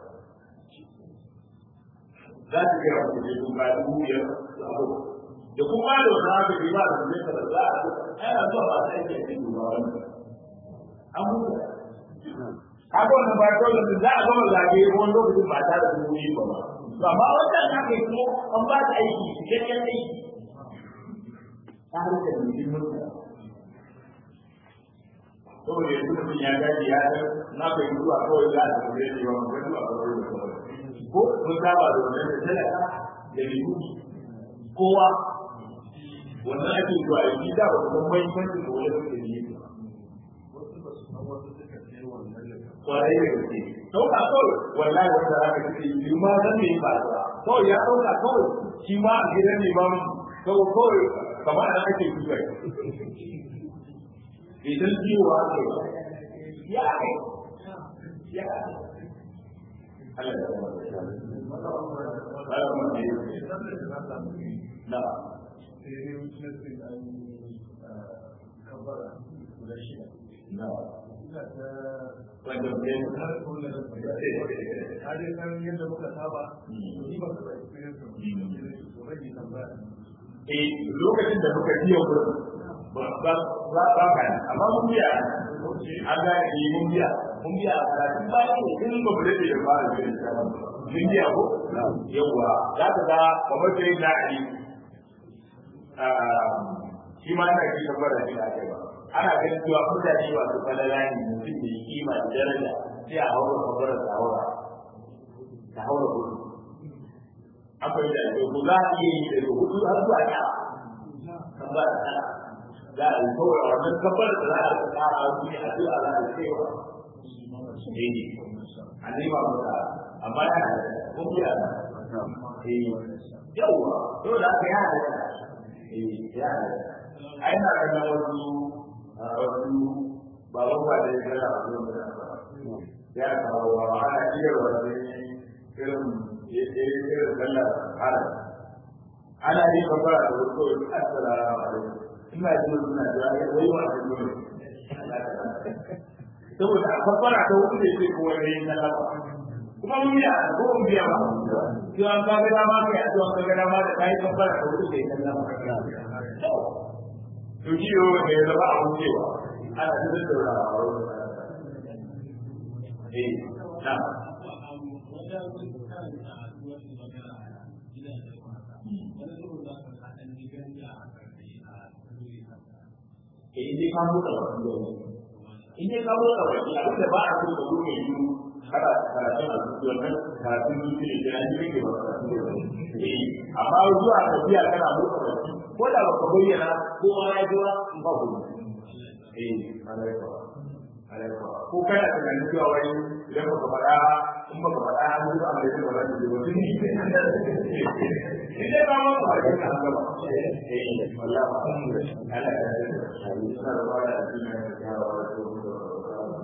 za su gaya ku je kun kayan biyar su abu da kuma da wani haka bai ba da zai ka da za a ana zuwa ba sai ke cikin ba wani an mutu haka wannan ba ko da za a gama zage wani lokacin ba tare da wuri ba ba to amma wannan haka ko an ba ta aiki cikakken aiki ta harkar mutum mutum saboda yanzu mutum ya gaji ya san na kai zuwa kawai za a tafi da yawa mun zuwa kawai da kawai ko mun saba da wannan da talaka da biyu kowa wannan ake zuwa yi da ba kuma muhimmanci da wani suke yi wasu ba su san wasu suka kai wannan da kwarai da gaske dauka kawai wallahi wanda za ka ce yi ma zan ne ba kawai ya dauka kawai shi ma a gidan ne ba kawai kawai kamar da ake kuka idan ciwo ake ya ake ya ake Allah ya zama da shi na sai dai wuce sai an kabara guda shida na ina ta wanda ne har kuma da ka dai san yadda muka saba ni ba ka da experience ba rage tambaya eh lokacin da muka biya gurin ba ba ba ba ka amma mun biya an ga ni mun biya mun biya a karatun ba ne in ba mu dade ba da shi mun biya ko yawa za ka ga kamar sai na ali shi ma ina ji kamar da shi ake ba ana ganin cewa mutane masu falala ne mutum da kima da daraja sai a haura kabarar ta haura ta haura gudu an fahimta da ku za a iya yi daga hudu har zuwa ta kabbar ta za a yi kawai a wannan kabbar da za a rika kara su ne a zuwa za a cewa ne ne a nema masa amma ya da kun biya da eh yawa yau da aka yana da eh ya da ai na ganin wasu wasu ba ba ba da yana a zuwa da ya kawo ba ana iya wani irin irin sallar haram ana yi babara da wasu kawai assalamu alaikum ina jin suna da wai wa da dole saboda a babara ta wuce da yake ko wani yin sallama kuma mun biya ko mun biya ba to an ka ga dama kai to an ka ga dama da kai babara ta wuce da sallama to ji yo da ya zama abun cewa ana cikin saurawa eh na in dai ka mutu da wani in dai ka mutu da wani abin da ba a so ka zo mai yi kada karatun a zuci wannan karatun zuci ne da an yi ke ba amma zuwa tafiya kana mutu da wani ko da ba ka bayyana ko ma ya ji ba in ba ku eh ko kana tunanin cewa wani idan baka faɗa in baka faɗa an zuwa a mai ba za ta je wasu ne in dai ba ma ba ka an gaba eh wallahi ba Allah ya yi suna da bada a cikin ya wa da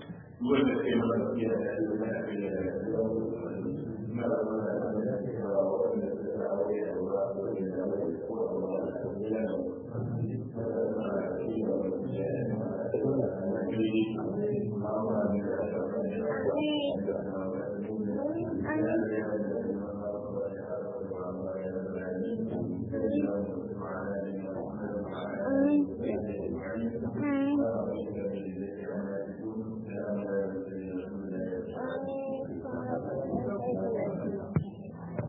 wanda ke mana iya da